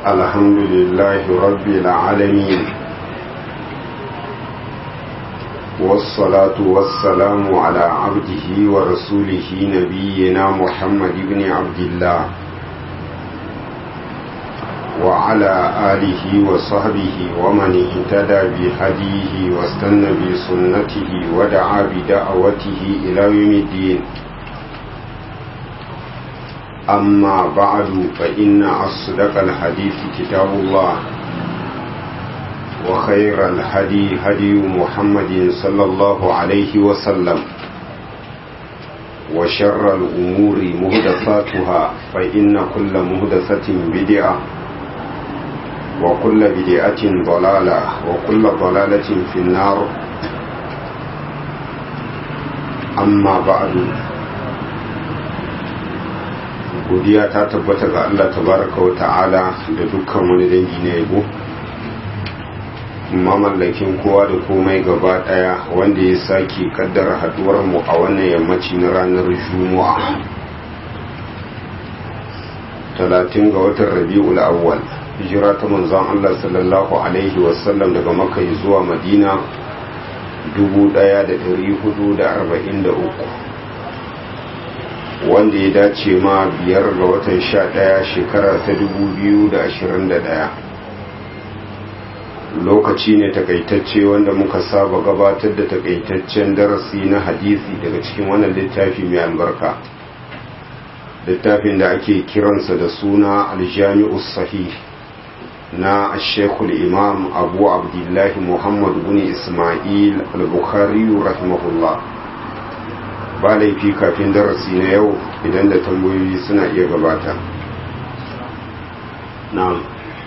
الحمد لله رب العالمين والصلاة والسلام على عبده ورسوله نبينا محمد بن عبد الله وعلى آله وصحبه ومن اهتدى بهديه واستنى بسنته ودعا بدعوته إلى يوم الدين أما بعد فإن أصدق الحديث كتاب الله وخير الهدي هدي محمد صلى الله عليه وسلم وشر الأمور مهدفاتها فإن كل مهدفة بدعة وكل بدعة ضلالة وكل ضلالة في النار أما بعد godiya ta tabbata ga Allah tabaraka wa ta'ala da dukkan wani dangi na yabo mamallakin kowa da komai gaba daya wanda ya sake kaddara haduwar mu a wannan yammaci na ranar juma'a 30 ga watan rabi'ul awwal hijira ta manzon Allah sallallahu alaihi wasallam daga makka zuwa madina 1443 wanda ya dace ma biyar ga watan sha ɗaya shekara ta dubu biyu da ashirin da ɗaya lokaci ne takaitacce wanda muka saba gabatar da takaitaccen darasi na hadisi daga cikin wannan littafi mai albarka littafin da ake kiransa da suna aljami'u sahih na shekul imam abu abdullahi muhammad bin ismail al-bukhari rahimahullah ba laifi kafin darasi na yau idan da tambayoyi suna iya gabata na'am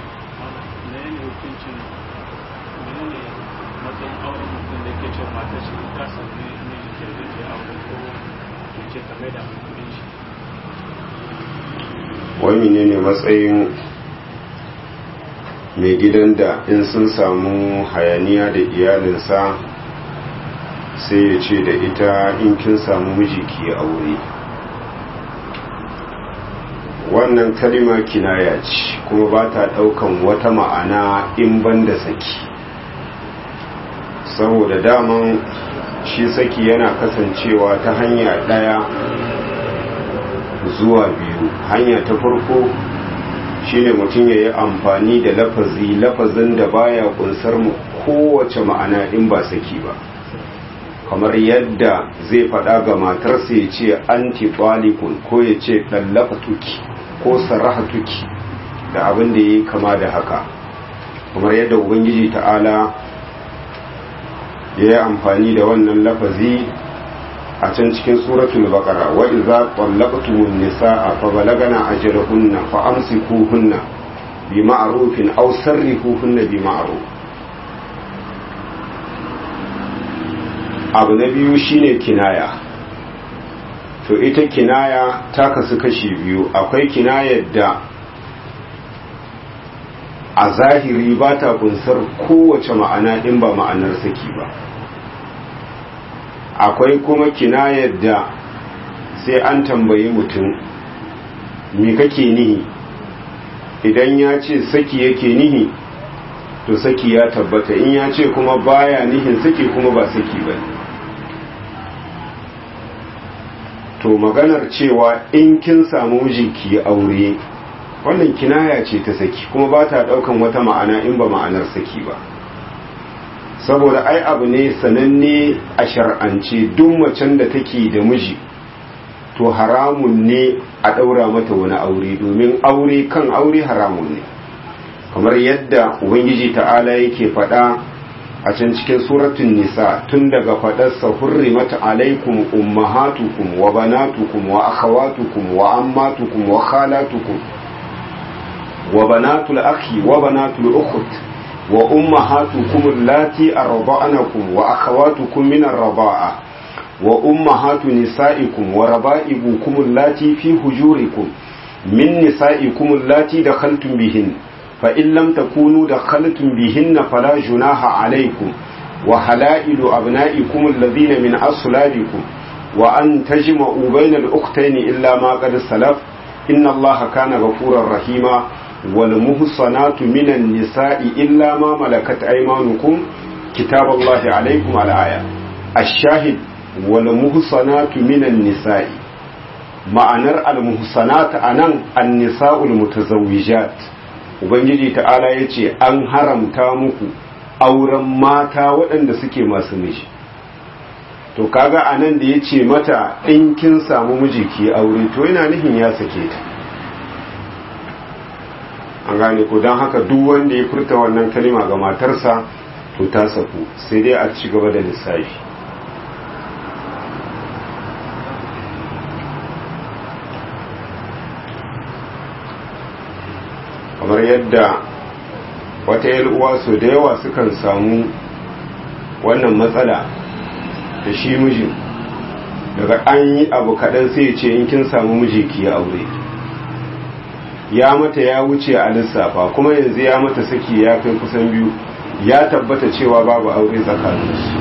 wani ne ne matsayin mai gidan da in sun samu hayaniya da iyalinsa sai ya ce da ita in kin samu miji ki aure wannan kalima kinaya ce kuma ba ta daukan wata ma'ana in banda saki saboda daman shi saki yana kasancewa ta hanya daya zuwa biyu hanya ta farko shine mutum ya yi amfani da lafazi lafazin da baya kunsar mu kowace ma'ana in ba saki ba kamar yadda zai faɗa ga matarsa ya ce anti balikun ko ya ce ɗallaka tuki ko sarraha tuki da abin da ya yi kama da haka kamar yadda ubangiji ta'ala ya yi amfani da wannan lafazi a can cikin suratul baqara wa idza tallaqtumun nisaa fa balagana ajalahunna fa amsikuhunna bi ma'rufin aw sarrihuhunna bi ma'ruf abu na biyu shine kinaya to ita kinaya ta kasu kashi biyu akwai kinayar da a zahiri ba ta kunsar kowace ma'ana in ba ma'anar saki ba akwai kuma kinayar da sai an tambayi mutum me kake nihi idan ya ce saki yake nihi to saki ya tabbata in ya ce kuma baya nihin saki kuma ba saki ba to maganar cewa in kin samu mijinki aure wannan kinaya ce ta saki kuma ba ta daukan wata ma'ana in ba ma'anar saki ba saboda ai abu ne sananne a shar'ance duk macen da take da miji to haramun ne a daura mata wani aure domin aure kan aure haramun ne kamar yadda ubangiji ta'ala yake faɗa a can cikin suratun nisa tun daga faɗarsa hurrimat alaikum ummahatukum wa banatukum wa akhawatukum wa ammatukum wa khalatukum wa banatul akhi wa banatul ukhut wa ummahatukum allati arda'anakum wa akhawatukum min ar-rida'a wa ummahatu nisa'ikum wa raba'ibukum allati fi hujurikum min nisa'ikum allati dakhaltum bihin fa in lam takunu dakhaltum bihinna fala junaha alaykum wa halailu abna'ikum alladhina min aslabikum wa an tajma'u bayna al-ukhtayn illa ma qad salaf inna allaha kana ghafurar rahima wal muhsanatu minan nisa'i illa ma malakat aymanukum kitaballahi alaikum al-aya ash-shahid wal muhsanatu minan nisa'i ma'anar al-muhsanat anan an-nisa'ul mutazawwijat ubangiji ta'ala yace an haramta muku auren mata waɗanda suke masu miji to kaga anan da yace mata in kin samu miji ki aure to yana nufin ya sake ta an gane ko don haka duk wanda ya furta wannan kalima ga matarsa to ta saku sai dai a ci gaba da lissafi kamar yadda wata uwa so da yawa sukan samu wannan matsala da shi mijin daga an yi abu kaɗan sai ce in kin samu miji ki aure ya mata ya wuce a lissafa kuma yanzu ya mata saki ya kai kusan biyu ya tabbata cewa babu aure tsakaninsu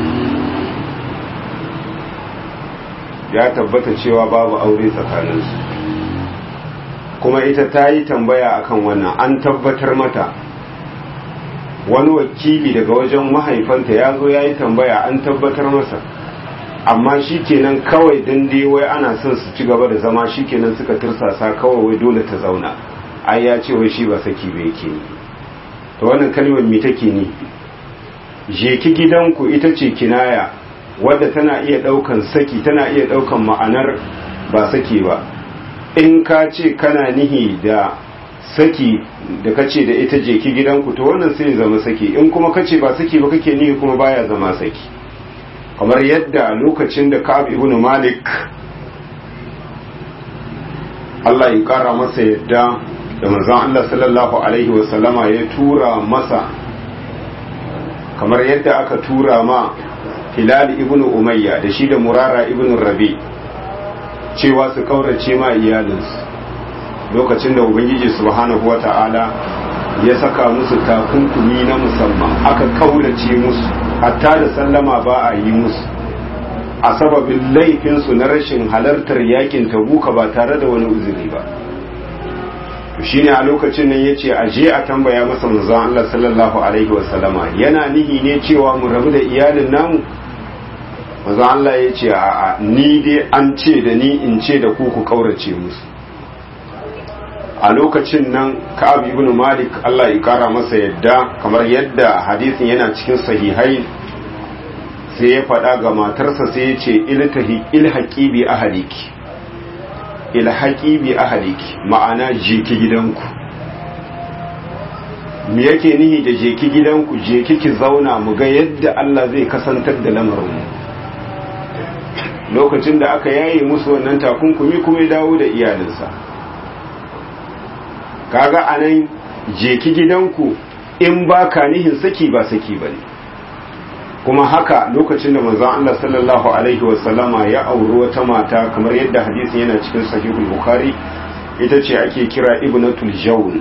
ya tabbata cewa babu aure tsakaninsu kuma ita ta yi tambaya akan wannan an tabbatar mata wani wakili daga wajen mahaifanta ya zo ya yi tambaya an tabbatar masa amma shi kenan kawai dan dai wai ana son su ci gaba da zama shi kenan suka tursasa kawai wai dole ta zauna ai ya ce wai shi ba saki ba yake ni to wannan kalmar me take ni je ki gidanku ita ce kinaya wadda tana iya daukan saki tana iya daukan ma'anar ba saki ba in ka ce kana nihi da saki da kace da ita je ki gidanku to wannan sai zama saki in kuma kace ba saki ba kake nihi kuma baya zama saki kamar yadda lokacin da Ka'ab ibn Malik Allah ya kara masa yadda da manzon Allah sallallahu alaihi wa sallama ya tura masa kamar yadda aka tura ma Hilal ibn Umayya da shi da Murara ibn Rabi cewa su kaurace ma iyalinsu lokacin da Ubangiji subhanahu wata'ala ya saka musu takunkumi na musamman aka kaurace musu hatta da sallama ba a yi musu a sababin laifinsu na rashin halartar yakin tabuka ba tare da wani uzuri ba shi ne a lokacin nan ya ce a je a tambaya masa manzon Allah sallallahu alaihi wasallama yana nihi ne cewa mu rabu da iyalin namu manzon Allah ya ce a ni dai an ce da ni in ce da ku ku kaurace musu a lokacin nan ka'ab ibn malik Allah ya kara masa yadda kamar yadda hadisin yana cikin sahihai sai ya faɗa ga matarsa sai ya ce ilhaƙi bi ahaliki ilhaƙi bi ahaliki ma'ana jeki gidanku me yake nihi da jeki gidanku jeki ki zauna mu ga yadda Allah zai kasantar da lamarin lokacin da aka yaye musu wannan takunkumi kuma ya dawo da iyalinsa kaga anan jeki gidanku in ba ka nihin saki ba saki ba ne kuma haka lokacin da manzon Allah sallallahu alaihi wasallama ya auri wata mata kamar yadda hadisin yana cikin sahihul bukhari ita ce ake kira ibnatul jawn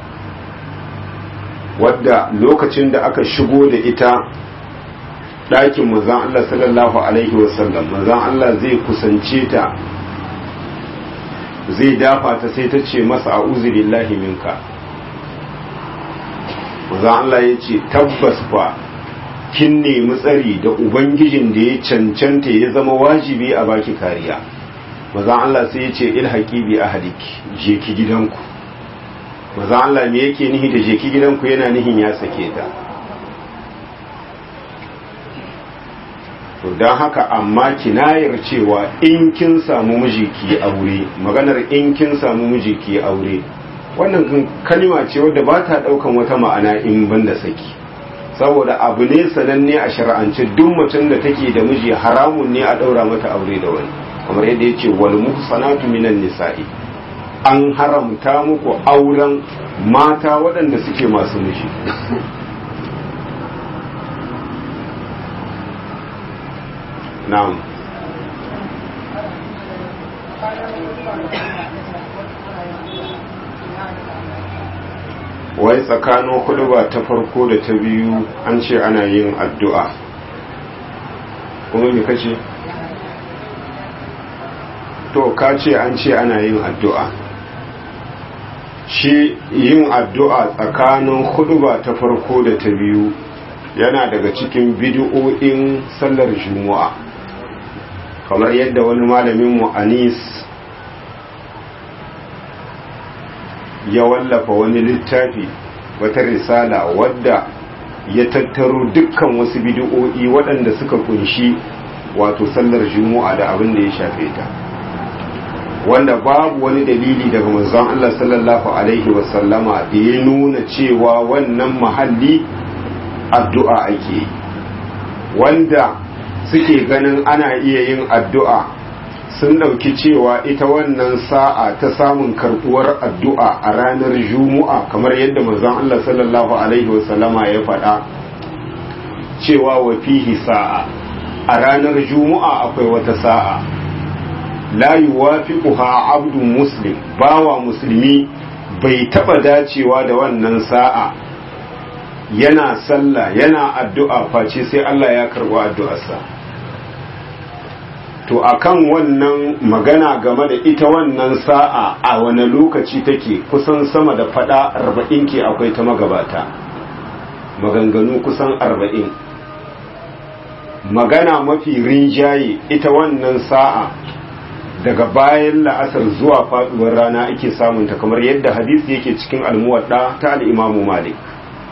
wadda lokacin da aka shigo da ita ɗakin manzon Allah sallallahu alaihi wasallam manzon Allah zai kusance ta zai dafa ta sai ta ce masa a'udhu billahi minka manzon Allah ya ce tabbas fa kin nemi tsari da ubangijin da ya cancanta ya zama wajibi a baki kariya maza Allah sai ya ce ilhaqi bi ahliki je ki gidanku maza Allah me yake nihi da je ki gidanku yana nihin ya sake ta to dan haka amma kinayar cewa in kin samu miji ki aure maganar in kin samu miji ki aure wannan kalima ce wadda ba ta daukan wata ma'ana in banda saki saboda abu ne sananne a shari'ance duk mutum da take da miji haramun ne a daura mata aure da wani kamar yadda ya ce wal muhsanatu minan nisa'i an haramta muku auren mata waɗanda suke masu miji na'am wai tsakanin huduba ta farko da ta biyu an ce ana yin addu'a kuma me kace to ka ce an ce ana yin addu'a shi yin addu'a tsakanin huduba ta farko da ta biyu yana daga cikin bidiyo'in sallar juma'a kamar yadda wani malamin mu anis ya wallafa wani littafi wata risala wadda ya tattaro dukkan wasu bidiyo'i waɗanda suka kunshi wato sallar juma'a da abin da ya shafe ta wanda babu wani dalili daga manzon Allah sallallahu alaihi wasallama da ya nuna cewa wannan mahalli addu'a ake wanda suke ganin ana iya yin addu'a sun ɗauki cewa ita wannan sa'a ta samun karɓuwar addu'a a ranar juma'a kamar yadda manzon Allah sallallahu alaihi wasallama ya faɗa cewa wa fihi sa'a a ranar juma'a akwai wata sa'a la yuwafiquha abdun muslim bawa musulmi bai taba dacewa da wannan sa'a yana sallah yana addu'a face sai Allah ya karba addu'arsa to akan wannan magana game da ita wannan sa'a a wani lokaci take kusan sama da fada arba'in ke akwai ta magabata maganganu kusan arba'in magana mafi rinjaye ita wannan sa'a daga bayan la'asar zuwa faduwar rana ake samunta kamar yadda hadisi yake cikin almuwadda ta al'imamu malik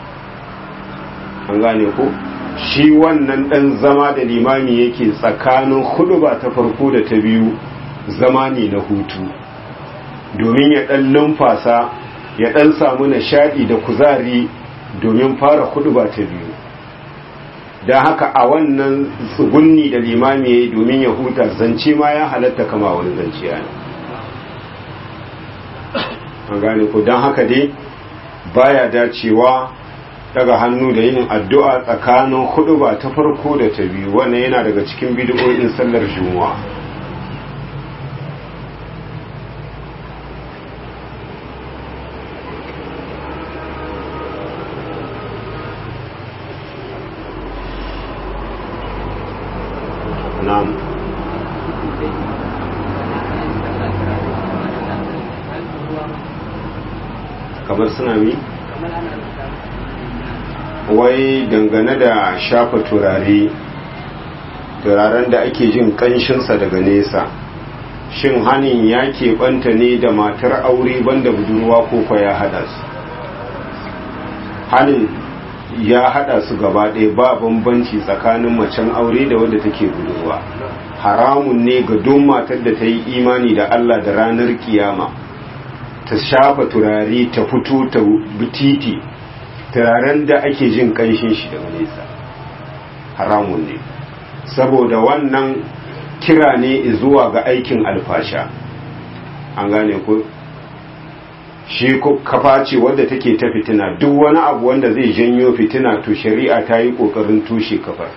an gane ko shi wannan dan zama da limami yake tsakanin huduba ta farko da ta biyu zama ne na hutu domin ya dan numfasa ya dan samu nishadi da kuzari domin fara huduba ta biyu don haka a wannan tsugunni da limami ya yi domin ya huta zance ma ya halatta kama wani zance yana an gane ku don haka dai baya dacewa daga hannu da yin addu'a tsakanin hudu ba ta farko da ta biyu wannan yana daga cikin bidiyoyin sallar juma'a na'am kamar suna mi wai dangane da shafa turare turaren da ake jin kanshinsa daga nesa shin hanin ya keɓanta ne da matar aure banda budurwa ko kwa ya hada su hanin ya hada su gaba ɗaya ba bambanci tsakanin macen aure da wadda take budurwa haramun ne ga don matar da ta yi imani da Allah da ranar kiyama ta shafa turare ta fito ta titi turaren da ake jin kanshin shi daga nesa haramun ne saboda wannan kira ne zuwa ga aikin alfasha an gane ku shi kafa ce wadda take ta fitina duk wani abu wanda zai janyo fitina to shari'a ta yi ƙoƙarin tushe kafar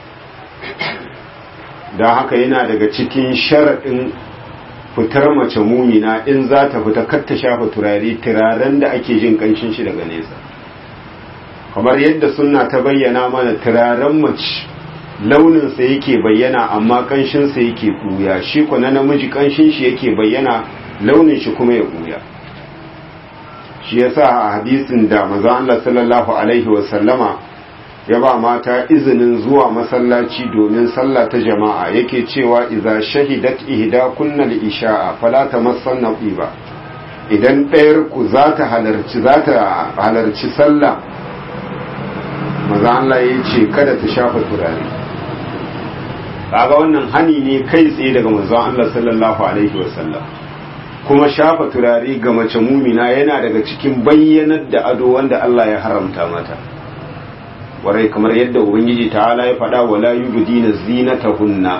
don haka yana daga cikin sharaɗin fitar mace mumina in za ta fita kar ta shafa turare turaren da ake jin ƙanshin shi daga nesa kamar yadda sunna ta bayyana mana turaren mace launinsa yake bayyana amma ƙanshinsa yake ɓuya shi na namiji ƙanshin shi yake bayyana launin shi kuma ya ɓuya shi yasa a hadisin da maza Allah sallallahu alaihi wasallama ya ba mata izinin zuwa masallaci domin sallah ta jama'a yake cewa idza shahidat ihda kunnal isha'a fala tamassanna ba idan ɗayar ku za ta halarci za ta halarci sallah maza Allah ya ce kada ta shafa turare kaga wannan hani ne kai tsaye daga manzon Allah sallallahu alaihi wasallam kuma shafa turare ga mace mumina yana daga cikin bayyanar da ado wanda Allah ya haramta mata warai kamar yadda ubangiji ta'ala ya faɗa wala yubdina zinatahunna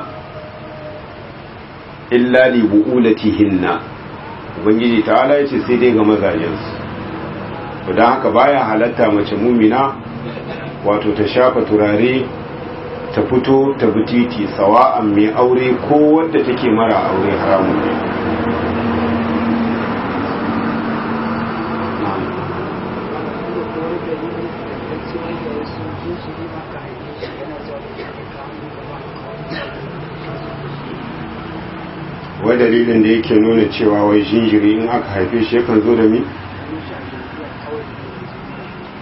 illa li bu'ulatihinna ubangiji ta'ala ya ce sai dai ga mazajensu to dan haka baya halatta mace mumina wato ta shafa turare ta fito ta bi titi sawa'an mai aure ko wadda take mara aure haramun ne wai dalilin da yake nuna cewa wai jinjiri in aka haife shi yakan zo da mi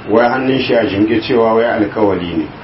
wai hannun shi a jimge cewa wai alkawali ne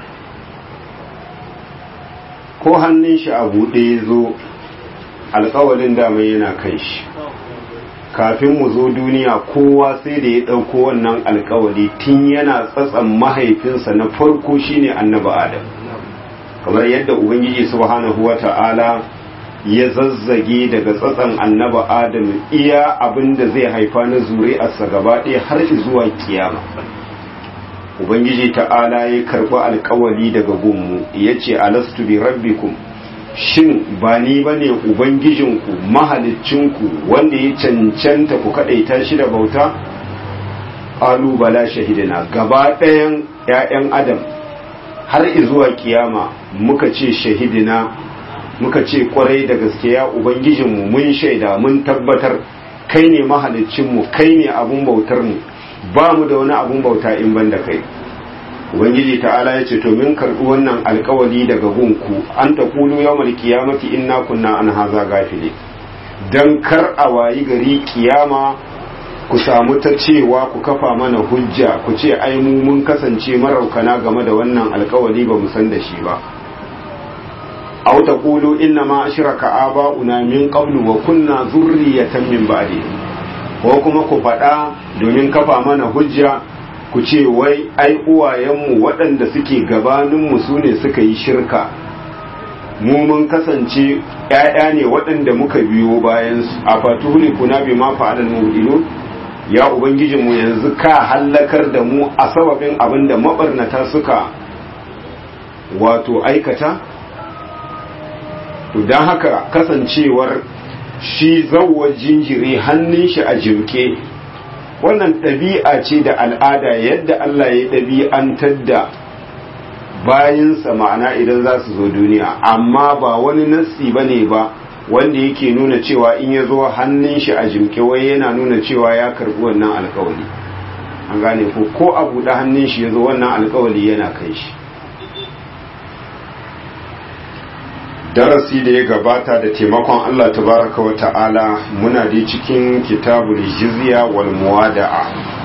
ko hannun shi a buɗe ya zo alkawalin dama yana kan shi kafin mu zo duniya kowa sai da ya ɗauko wannan alkawali tun yana tsatsan mahaifinsa na farko shine annabi adam kamar yadda ubangiji subhanahu wa ta'ala ya zazzage daga tsatsan annabi adam iya abin da zai haifa na zuri'arsa gaba ɗaya har zuwa kiyama ubangiji ta'ala ya karɓi alkawali daga gunmu ya ce alastu bi rabbikum shin ba ni ba ne ubangijinku mahalicinku wanda ya cancanta ku kaɗaita shi da bauta bala shahidina gaba ɗayan 'ya'yan adam har zuwa kiyama muka ce shahidina muka ce kwarai da gaske ya ubangijinmu mun shaida mun tabbatar kai ne mahalicinmu kai ne abun bautarmu ba mu da wani abun bauta in ban da kai ubangiji ta'ala ya ce to min karɓi wannan alkawali daga gunku an ta kulu yawmal kiyamati inna kunna an haza gafile dan kar a wayi gari kiyama ku samu ta cewa ku kafa mana hujja ku ce ai mu mun kasance maraukana game da wannan alkawali ba mu san da shi ba aw taqulu inna ma ashraka aba'una min qablu wa kunna zurriyatan min ba'di ko kuma ku faɗa domin kafa mana hujja ku ce wai ai uwayenmu waɗanda suke gabaninmu su ne suka yi shirka mu mun kasance ‘ya'ya ne waɗanda muka biyo bayansu a fatuli kuna bi ma fa'adar mubilu ya ubangijinmu yanzu ka hallakar da mu a sababin abin da mabarnata suka wato aikata to don haka kasancewar shi zawar jinjiri hannun shi a jimke wannan ɗabi'a ce da al'ada yadda Allah ya ɗabi'antar da bayansa ma'ana idan za su zo duniya amma ba wani nassi ba ne ba wanda yake nuna cewa in ya zo hannun shi a jimke wai yana nuna cewa ya karɓi wannan alkawali an gane ko ko a buɗe hannun shi ya zo wannan alkawali yana kai shi darasi da ya gabata da taimakon Allah tabaraka wa ta'ala muna da cikin kitabul jizya wal muwada'a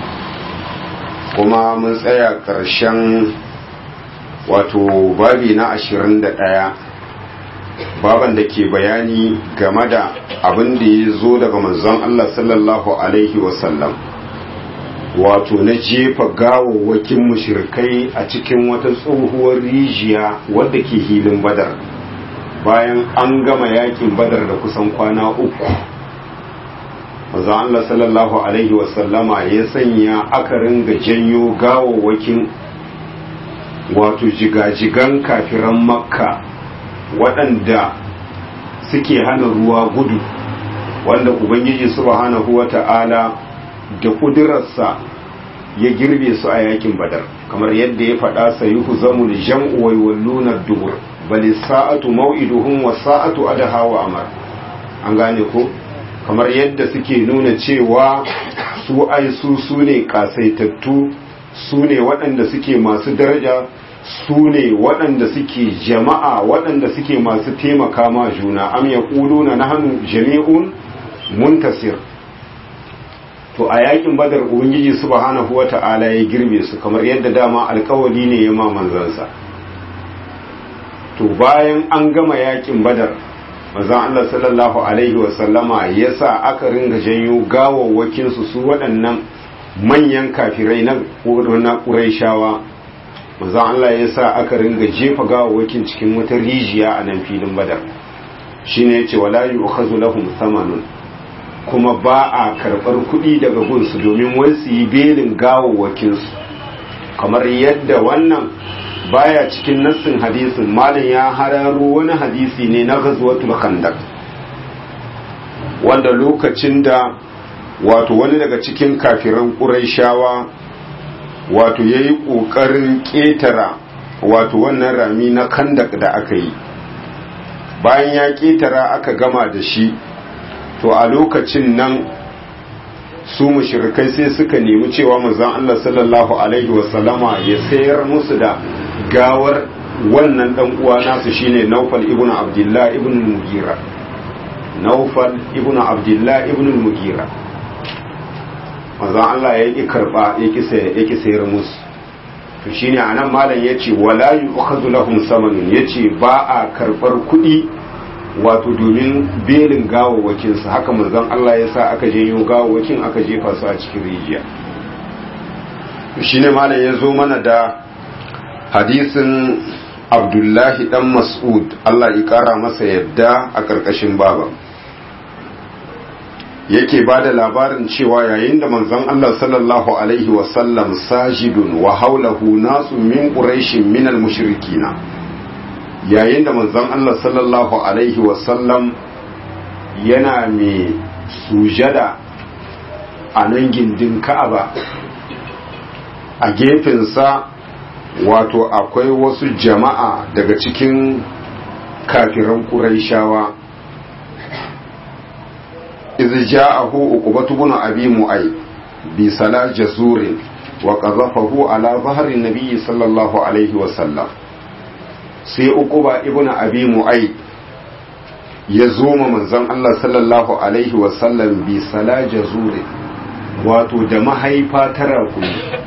kuma mun tsaya ƙarshen wato babi na 21 baban da ke bayani game da abin da ya zo daga manzon Allah sallallahu alaihi wasallam wato na jefa gawawwakin mushrikai a cikin wata tsohuwar rijiya wadda ke hilin badar bayan an gama yakin badar da kusan kwana uku manzon Allah sallallahu alaihi wasallama ya sanya aka ringa janyo gawawwakin wato jigajigan kafiran makka waɗanda suke hana ruwa gudu wanda ubangiji subhanahu wata'ala da ƙudurarsa ya girbe su a yakin badar kamar yadda ya faɗa sayuhu zamul jam'u wai walluna dubur bali sa'atu mau'iduhum wa sa'atu adaha wa amar an gane ko kamar yadda suke nuna cewa su ai su su ne kasaitattu su ne waɗanda suke masu daraja su ne waɗanda suke jama'a waɗanda suke masu taimaka ma juna am ya na nahnu jami'un muntasir to a yakin badar ubangiji subhanahu wata'ala ya girbe su kamar yadda dama alkawali ne ya ma manzansa to bayan an gama yakin badar manzon Allah sallallahu alaihi wasallama ya sa aka ringa janyo gawawwakin su su waɗannan manyan kafirai na ƙuraishawa manzon Allah ya sa aka ringa jefa gawawwakin cikin wata rijiya a nan filin badar shine yace wala yu'khazu lahum thamanun kuma ba a karɓar kuɗi daga gunsu domin wai su yi belin gawawwakin su kamar yadda wannan baya cikin nassin hadisin malin ya hararo wani hadisi ne na ghazwatul khandaq wanda lokacin da wato wani daga cikin kafiran quraishawa wato yayi kokarin ketara wato wannan rami na khandaq da aka yi bayan ya ketara aka gama da shi to a lokacin nan su mushrikai sai suka nemi cewa manzon Allah sallallahu alaihi wasallama ya sayar musu da gawar wannan dan uwa nasu shine Naufal ibn Abdullah ibn Mugira Naufal ibn Abdullah ibn Mugira manzon Allah ya ki karba ya ki sayar ya ki sayar musu to shine anan malam yace wala yu'khadhu lahum samanun yace ba a karbar kuɗi wato domin belin gawawwakin su haka manzon Allah ya sa aka je yo gawawwakin aka jefa su a cikin rijiya to shine malam ya zo mana da hadisin Abdullahi dan Mas'ud Allah ya kara masa yadda a karkashin baba yake ba da labarin cewa yayin da manzon Allah sallallahu alaihi wasallam sajidun wa haulahu nasu min quraishin min mushrikina yayin da manzon Allah sallallahu alaihi wasallam yana mai sujada a nan gindin Ka'aba a gefensa wato akwai wasu jama'a daga cikin kafiran Qurayshawa إذ جاءه عقبة بن أبي معيط بسلا جزور وقذفه على ظهر النبي صلى الله عليه وسلم sai uquba ibn abi mu'ayd ya zo ma manzon Allah sallallahu alaihi wasallam bi sala jazuri wato da mahaifa tara kuni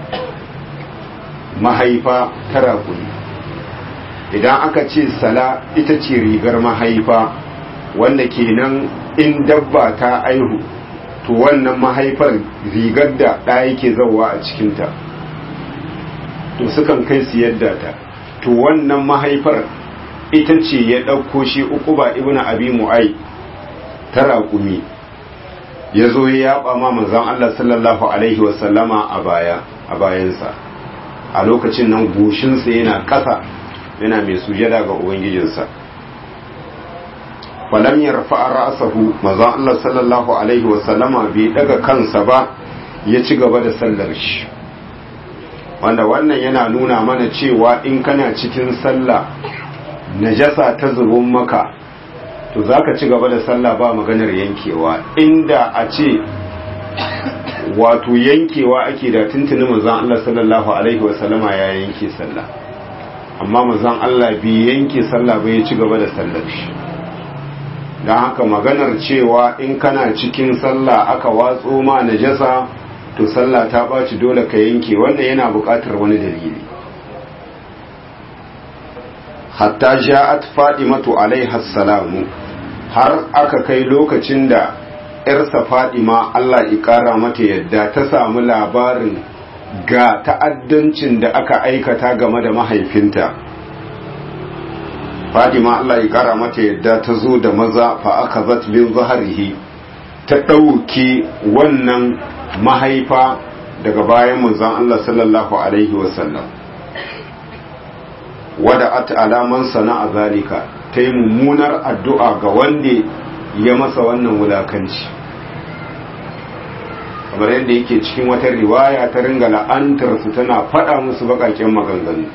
mahaifa tara kuni idan aka ce sala ita ce rigar mahaifa wanda kenan in dabba ta aihu to wannan mahaifar rigar da ɗa yake zauwa a cikinta to sukan kai su yadda ta to wannan mahaifar ita ce ya ɗauko shi uku ba ibn abi mu'ai ta raƙumi ya zo ya yaba ma manzon Allah sallallahu alaihi wasallama a baya a bayansa a lokacin nan goshinsa yana ƙasa yana mai sujada ga ubangijinsa falam yarfa ra'sahu manzon Allah sallallahu alaihi wa sallama bai daga kansa ba ya ci gaba da sallar shi wanda wannan yana nuna mana cewa in kana cikin sallah najasa ta zubun maka to zaka ci gaba da sallah ba maganar yankewa inda a ce wato yankewa ake da tuntuni manzon Allah sallallahu alaihi wa sallama ya yanke sallah amma manzon Allah bai yanke sallah ba ya ci gaba da sallar shi don haka maganar cewa in kana cikin sallah aka watso ma najasa to sallah ta ɓaci dole ka yanke wannan yana buƙatar wani dalili hatta ja'at fadimatu alaiha salamu har aka kai lokacin da ‘yarsa fadima Allah ƙara mata yadda ta samu labarin ga ta'addancin da aka aikata game da mahaifinta fadima Allah ya kara mata yadda ta zo da maza fa aka zat min zaharihi ta ɗauke wannan mahaifa daga bayan manzon Allah sallallahu alaihi wasallam wada at alaman sana'a zalika ta yi mummunar addu'a ga wanda ya masa wannan wulakanci kamar yadda yake cikin wata riwaya ta ringa la'antar su tana faɗa musu baƙaƙen maganganu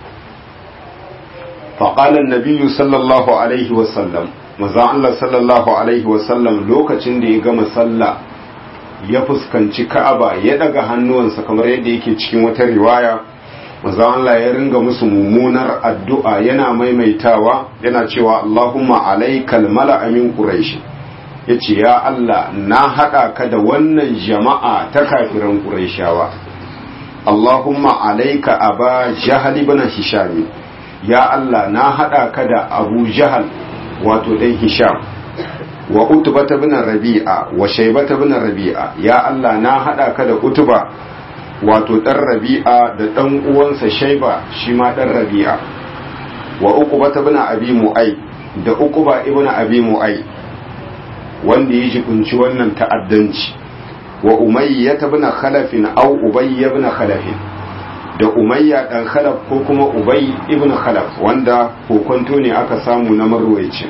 faƙalar nabiyu sallallahu alaihi wasallam maza Allah sallallahu alaihi wasallam lokacin da ya gama sallah ya fuskanci ka'aba ya daga hannuwansa kamar yadda yake cikin wata riwaya maza Allah ya ringa musu mummunar addu'a yana maimaitawa yana cewa Allahumma alaikal mala'a min quraish yace ya Allah na hada ka da wannan jama'a ta kafiran quraishawa Allahumma alaika aba jahal ibn hisham ya Allah na haɗa ka da Abu Jahal wato ɗan Hisham wa Utbata bin Rabi'a wa Shaybata bin Rabi'a ya Allah na haɗa ka da Utba wato ɗan Rabi'a da ɗan uwansa Shayba shi ma ɗan Rabi'a wa Uqbata bin Abi Mu'ay da Uqba ibn Abi Mu'ay wanda ya jibunci wannan ta'addanci wa Umayyah bin Khalaf aw Ubay ibn Khalaf da umayya dan khalaf ko kuma ubay ibn khalaf wanda kokonto ne aka samu na marwaici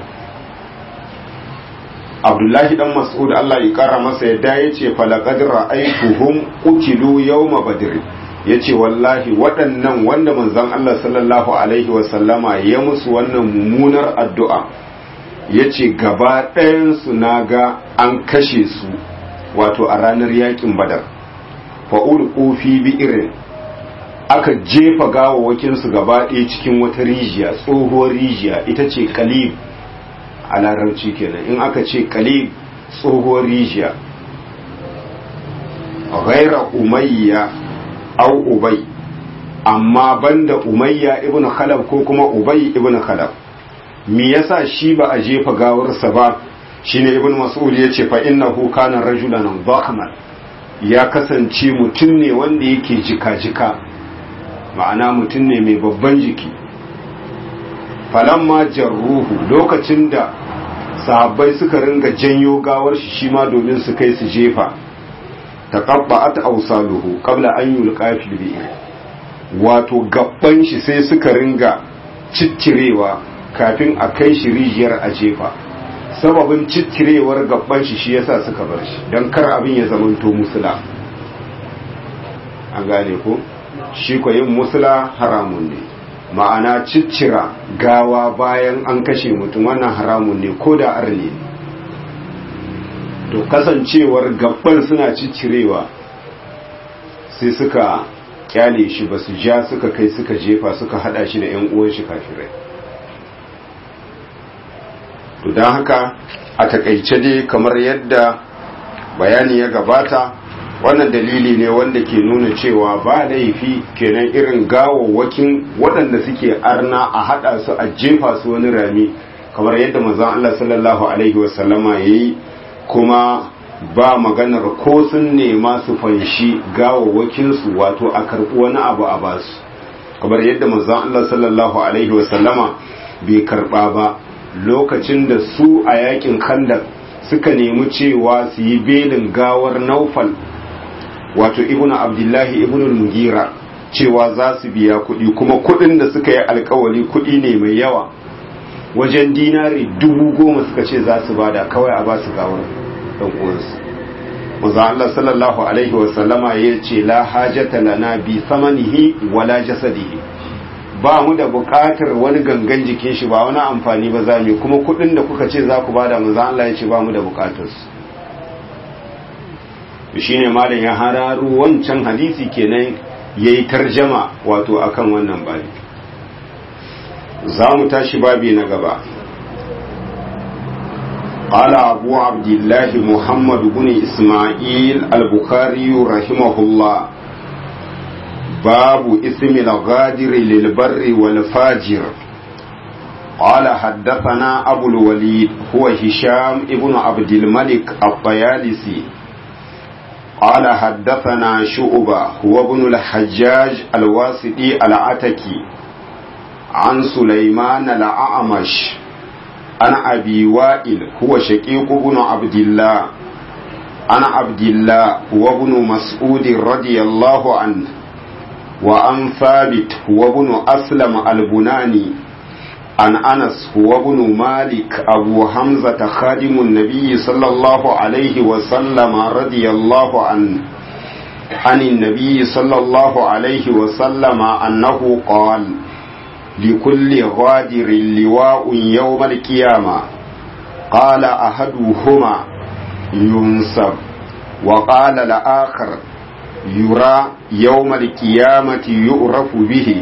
abdullahi dan mas'ud Allah ya kara masa yadda yace falaqad ra'aytuhum qutilu yawma badr yace wallahi waɗannan wanda manzon Allah sallallahu alaihi wa sallama ya musu wannan mummunar addu'a yace gaba ɗayan su naga an kashe su wato a ranar yakin badar fa'ul fi bi'irin aka jefa gawawakinsu gaba ɗaya cikin wata rijiya tsohuwar rijiya ita ce kalib a larabci kenan in aka ce kalib tsohuwar rijiya ghaira umayya au ubay amma banda umayya ibn khalaf ko kuma ubay ibn khalaf me yasa shi ba a jefa gawarsa ba shine ibn mas'ud yace fa innahu kana rajulan dhakman ya kasance mutum ne wanda yake jika-jika ma'ana mutum ne mai babban jiki falamma jarruhu lokacin da sahabbai suka ringa janyo gawar shi shi ma domin su kai su jefa taqabba'at awsaluhu qabla an yulqa fil bi'r wato gabban shi sai suka ringa ciccirewa kafin a kai shi rijiyar a jefa sababin ciccirewar gabban shi shi yasa suka bar shi don kar abin ya zamanto musula an gane ko shi ko yin musula haramun ne ma'ana ciccira gawa bayan an kashe mutum wannan haramun ne ko da arne to kasancewar gabban suna ciccirewa sai suka kyale shi ba su ja suka kai suka jefa suka hada shi da 'yan uwan shi kafirai to don haka a takaice dai kamar yadda bayani ya gabata wannan dalili ne wanda ke nuna cewa ba laifi kenan irin gawawwakin waɗanda suke arna a haɗa su a jefa su wani rami kamar yadda manzon Allah sallallahu alaihi wasallama yayi kuma ba maganar ko sun nema su fanshi gawawwakin su wato a karɓi wani abu a basu kamar yadda manzon Allah sallallahu alaihi wasallama bai karɓa ba lokacin da su a yakin kandak suka nemi cewa su yi belin gawar naufal wato ibnu abdullahi ibnu mugira cewa za su biya kuɗi kuma kuɗin da suka yi alkawari kuɗi ne mai yawa wajen dinari dubu goma suka ce za su bada kawai a ba su gawar ɗan uwansu maza Allah sallallahu alaihi wasallama ya ce la hajata lana bi samanihi wala jasadihi ba mu da buƙatar wani gangan jikin shi ba wani amfani ba za mu kuma kuɗin da kuka ce za ku bada maza Allah ya ce ba mu da buƙatar su shine malam ya hararu wancan hadisi kenan yayi tarjama wato akan wannan babi za mu tashi babi na gaba قال أبو عبد الله محمد بن إسماعيل البخاري رحمه الله باب اسم الغادر للبر والفاجر قال حدثنا أبو الوليد هو هشام ابن عبد الملك الطيالسي قال حدثنا شعبة هو ابن الحجاج الواسطي العتكي عن سليمان الأعمش عن أبي وائل هو شقيق بن عبد الله عن عبد الله هو ابن مسعود رضي الله عنه وعن ثابت هو ابن أسلم البناني عن أنس هو ابن مالك أبو حمزة خادم النبي صلى الله عليه وسلم رضي الله عنه عن النبي صلى الله عليه وسلم أنه قال لكل غادر لواء يوم القيامة قال أحدهما ينسب وقال الآخر يرى يوم القيامة يعرف به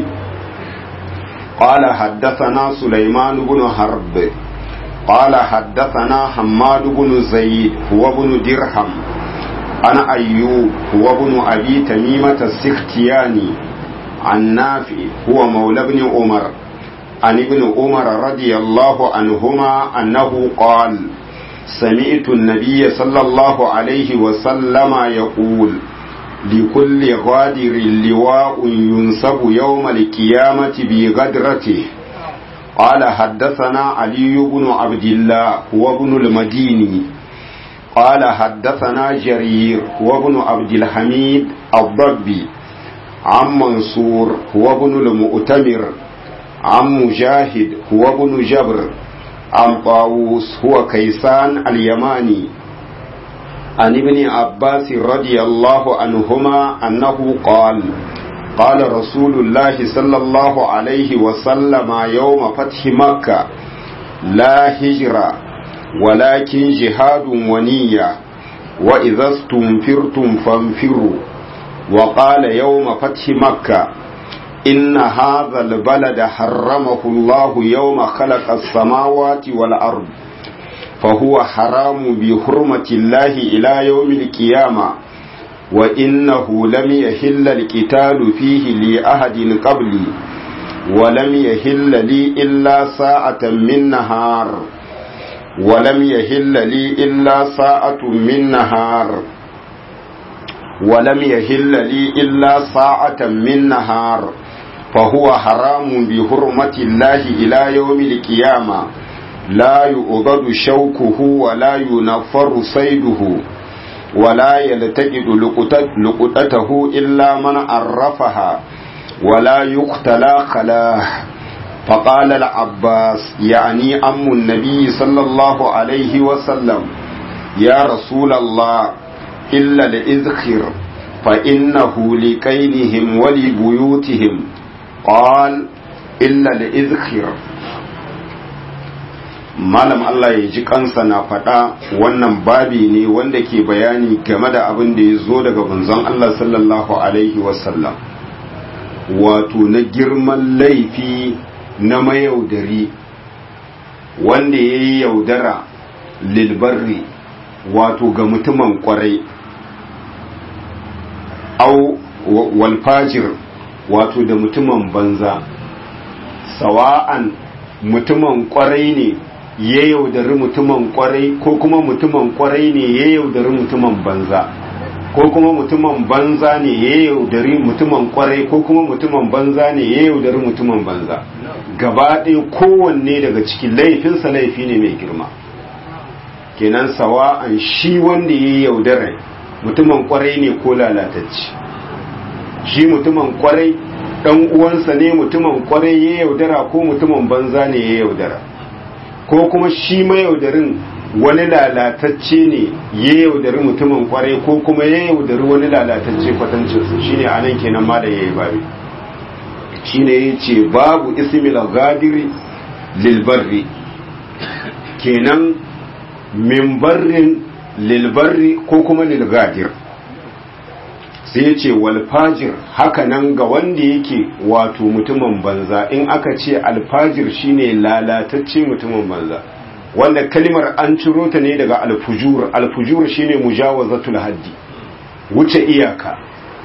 قال حدثنا سليمان بن حرب قال حدثنا حماد بن زيد هو بن درهم أنا أيوب هو بن أبي تميمة السختياني عن نافع هو مولى بن عمر عن ابن عمر رضي الله عنهما أنه قال سمعت النبي صلى الله عليه وسلم يقول لكل غادر لواء ينسب يوم القيامة بغدرته قال حدثنا علي بن عبد الله هو ابن المديني قال حدثنا جرير هو ابن عبد الحميد الضبي عن منصور هو ابن المؤتمر عن مجاهد هو ابن جبر عن طاووس هو كيسان اليماني عن ابن عباس رضي الله عنهما أنه قال قال رسول الله صلى الله عليه وسلم يوم فتح مكة لا هجرة ولكن جهاد ونية وإذا استنفرتم فانفروا وقال يوم فتح مكة إن هذا البلد حرمه الله يوم خلق السماوات والأرض فهو حرام بحرمة الله إلى يوم القيامة وإنه لم يحل القتال فيه لأحد قبلي ولم يحل لي إلا ساعة من نهار ولم يحل لي إلا ساعة من نهار ولم يحل لي إلا ساعة من نهار فهو حرام بحرمة الله إلى يوم القيامة لا يؤضد شوكه ولا ينفر صيده ولا يلتقط لقطته إلا من عرفها ولا يقتلى خلاه فقال العباس يعني أم النبي صلى الله عليه وسلم يا رسول الله إلا الإذخر فإنه لكيلهم ولبيوتهم قال إلا الإذخر malam Allah ya ji kansa na faɗa wannan babi ne wanda ke bayani game da abin da ya zo daga bunzon Allah sallallahu alaihi wasallam wato na girman laifi na mayaudari wanda ya yi yaudara lilbarri wato ga mutumin kwarai au walfajir wato da mutumin banza sawa'an mutumin kwarai ne ya yaudari mutumin kwarai ko kuma mutumin kwarai ne ya yaudari mutumin banza ko kuma mutumin banza ne ya yaudari mutumin kwarai ko kuma mutumin banza ne ya yaudari mutumin banza gaba ɗaya kowanne daga cikin laifinsa laifi ne mai girma kenan sawa'an shi wanda ya yaudara mutumin kwarai ne ko lalatacci shi mutumin kwarai dan uwansa ne mutumin kwarai ya yaudara ko mutumin banza ne ya yaudara ko kuma shi mayaudarin wani lalatacce ne ya yaudari mutumin kwarai ko kuma ya yaudari wani lalatacce kwatancinsu shine anan kenan ma da yayi babi shine yace babu ismil gadiri lil barri kenan min barrin lil barri ko kuma lil gadir sai ya ce walfajir hakanan ga wanda yake wato mutumin banza in aka ce alfajir shine lalatacce mutumin banza wanda kalimar an ciro ta ne daga alfujur alfujur shine mujawazatul haddi wuce iyaka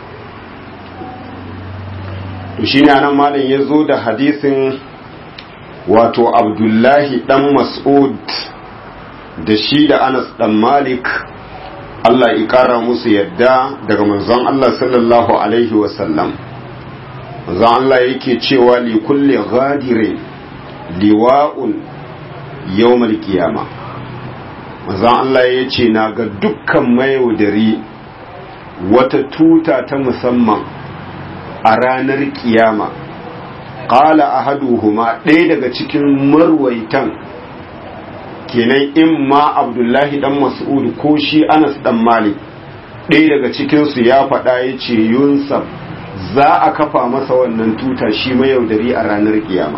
to shine anan malam ya zo da hadisin wato abdullahi dan mas'ud da shi da anas dan malik Allah ya ƙara musu yadda daga manzon Allah sallallahu Alaihi wasallam. Manzon Allah yake cewa li kulle ghadire liwa'un yawmal kiyama. Manzon Allah ya ce na ga dukkan mayaudari wata tuta ta musamman a ranar kiyama. Ƙala ahaduhuma ɗaya daga cikin marwaitan kenan in ma abdullahi dan mas'ud ko shi anas dan malik ɗaya daga cikinsu ya faɗa ya ce yunsaf za a kafa masa wannan tuta shi mayaudari a ranar kiyama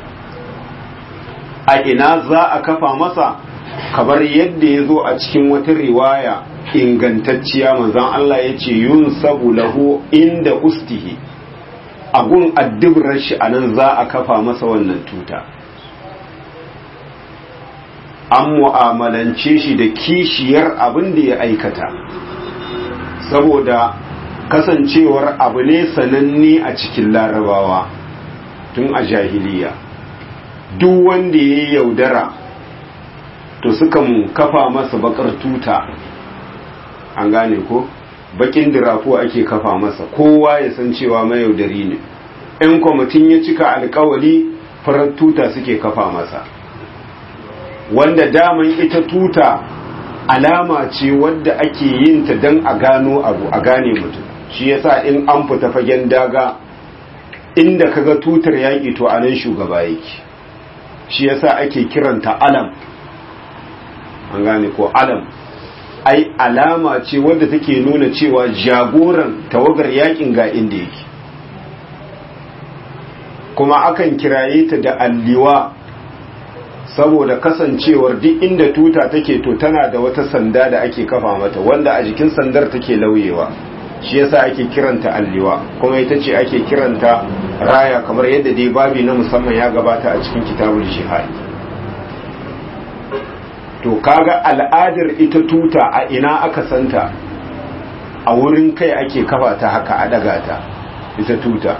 a ina za a kafa masa kamar yadda ya zo a cikin wata riwaya ingantacciya manzan Allah ya ce yunsabu lahu inda ustihi a gun addibrar shi a nan za a kafa masa wannan tuta an mu'amalance shi da kishiyar abin da ya aikata saboda kasancewar abu ne sananne a cikin larabawa tun a jahiliya duk wanda ya yaudara to sukan kafa masa bakar tuta an gane ko bakin dirafo ake kafa masa kowa ya san cewa mayaudari ne in kwamitin ya cika alkawali farar tuta suke kafa masa wanda daman ita tuta alama ce wadda ake yin ta don a gano abu a gane mutum shi yasa in an fita fagen daga inda kaga tutar yaƙi to anan shugaba yake shi yasa ake kiranta alam an gane ko alam ai alama ce wadda take nuna cewa jagoran tawagar yakin ga inda yake kuma akan kiraye ta da alliwa saboda kasancewar duk inda tuta take to tana da wata sanda da ake kafa mata wanda a jikin sandar take lauyewa shi yasa ake kiranta alliwa kuma ita ce ake kiranta raya kamar yadda dai babi na musamman ya gabata a cikin kitabul jihad to kaga al'adar ita tuta a ina aka santa a wurin kai ake kafa ta haka a daga ta ita tuta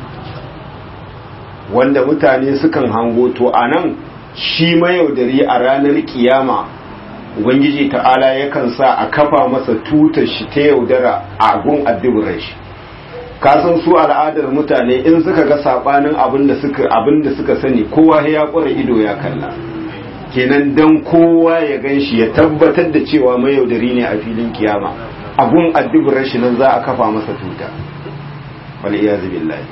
wanda mutane sukan hango to a nan shi mayaudari a ranar kiyama ubangiji ta'ala yakan sa a kafa masa tutar shi ta yaudara a gun addibirar shi kasan su al'adar mutane in suka ga sabanin abin da suka abin da suka sani kowa ya kura ido ya kalla kenan dan kowa ya ganshi ya tabbatar da cewa mayaudari ne a filin kiyama abun addibirar shi nan za a kafa masa tuta wal iyazu billahi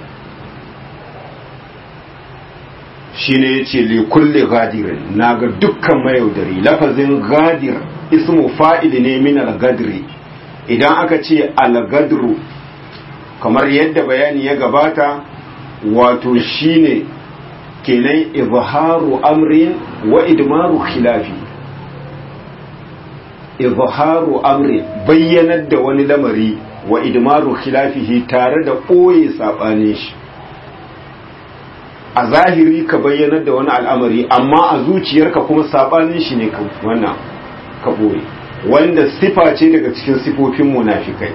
shine yace li kulli gadirin naga dukkan mayaudari lafazin gadir ismu fa'il ne min al-gadri idan aka ce al-gadru kamar yadda bayani ya gabata wato shine kenan izharu amrin wa idmaru khilafi izharu amrin bayyanar da wani lamari wa idmaru khilafihi tare da ɓoye saɓanin shi a zahiri ka bayyanar da wani al'amari amma a zuciyarka kuma saɓanin shi ne wannan ka ɓoye wanda sifa ce daga cikin sifofin munafikai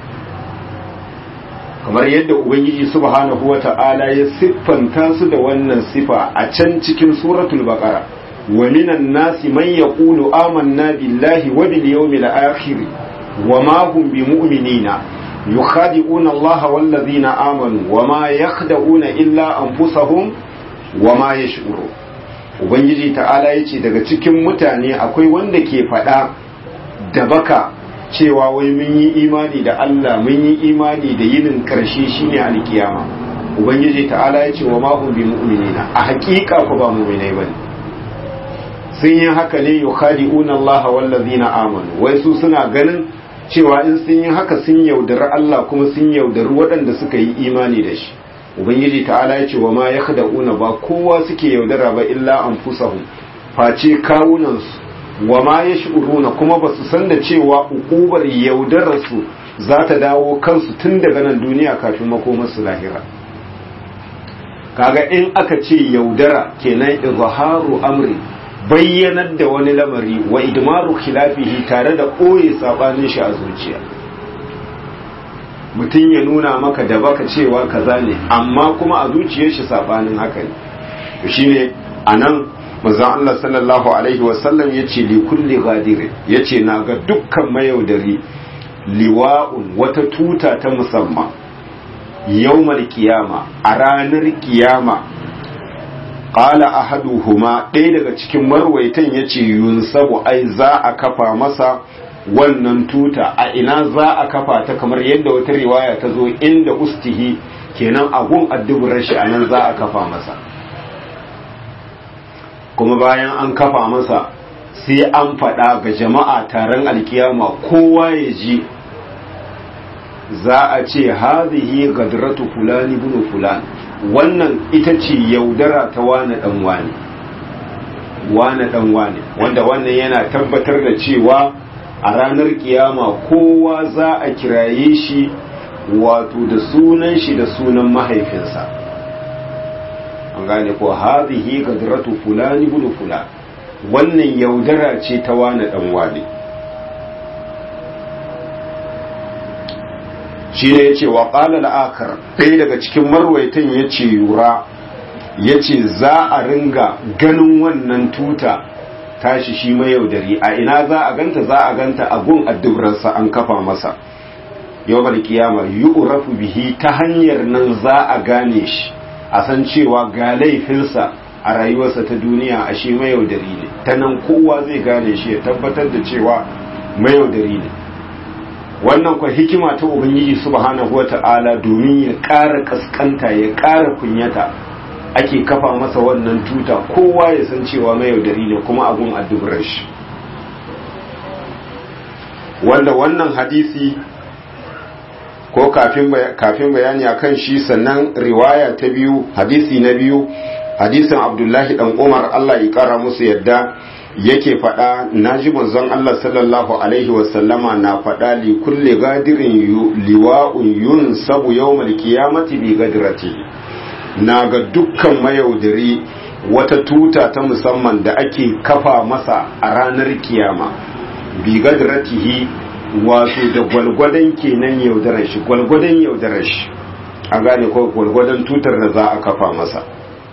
kamar yadda ubangiji subhanahu wata'ala ya siffanta su da wannan sifa a can cikin suratul baqara wa minan nasi man yaqulu amanna billahi wa bil yawmil akhir wa ma hum bimu'minina yukhadi'una allaha wal ladhina amanu wa ma yakhda'una illa anfusahum wa ma yash'uru ubangiji ta'ala yace daga cikin mutane akwai wanda ke faɗa da baka cewa wai mun yi imani da Allah mun yi imani da yinin karshe shine alkiyama ubangiji ta'ala ya ce wa ma hum bi mu'minina a haƙiƙa ku ba mu'minai bane sun yi haka ne yukhadi'una Allah wal ladina amanu wai su suna ganin cewa in sun yi haka sun yaudari Allah kuma sun yaudari waɗanda suka yi imani da shi ubangiji ta'ala ya ce wa ma yakhda'una ba kowa suke yaudara ba illa anfusahum face kawunansu wa ma ya shi'uruna kuma ba su san da cewa ukubar yaudararsu za ta dawo kansu tun daga nan duniya kafin makomarsu lahira kaga in aka ce yaudara kenan izharu amri bayyanar da wani lamari wa idmaru khilafihi tare da ɓoye sabanin shi a zuciya mutum ya nuna maka da baka cewa kaza ne amma kuma a zuciyar shi sabanin haka ne shine anan manzon Allah sallallahu alaihi wasallam ya ce likulli gadire ya ce na ga dukkan mayaudari liwa'un wata tuta ta musamman yawmal kiyama a ranar kiyama qala ahaduhuma ɗaya daga cikin marwaitan ya ce yunsabu ai za a kafa masa wannan tuta a ina za a kafa ta kamar yadda wata riwaya ta zo inda ustihi kenan agun addubar shi a nan za a kafa masa kuma bayan an kafa masa sai an faɗa ga jama'a taron alkiyama kowa ya ji za a ce hazihi gadratu fulani bunu fulan wannan ita ce yaudara ta wane dan wane wane dan wane wanda wannan yana tabbatar da cewa a ranar kiyama kowa za a kiraye shi wato da sunan shi da sunan mahaifinsa an gane ko hadhihi gadratu fulani ibn fulan wannan yaudara ce ta wani dan wani shi ne yace wa qala al-akhar ɗaya daga cikin marwaitan yace yura yace za a ringa ganin wannan tuta tashi shi mai yaudari a ina za a ganta za a ganta a gun addubrarsa an kafa masa yawmal kiyama yu'rafu bihi ta hanyar nan za a gane shi a san cewa ga laifinsa a rayuwarsa ta duniya a shi mayaudari ne ta nan kowa zai gane shi ya tabbatar da cewa mayaudari ne wannan kwa hikima ta ubangiji subhanahu wata'ala domin ya ƙara kaskanta ya ƙara kunyata ake kafa masa wannan tuta kowa ya san cewa mayaudari ne kuma abun addubar shi wanda wannan hadisi ko kafin bayani a kan shi sannan riwaya ta biyu hadisi na biyu hadisin abdullahi dan umar allah ya kara musu yadda yake faɗa na ji manzon allah sallallahu alaihi wasallama na faɗa li kulle gadirin liwa'un yun sabu yawmal qiyamati bi gadrati na ga dukkan mayaudari wata tuta ta musamman da ake kafa masa a ranar kiyama bi gadratihi wato da gwalgwadon kenan yaudarar shi gwalgwadon yaudarar shi a gane ko gwalgwadon tutar da za a kafa masa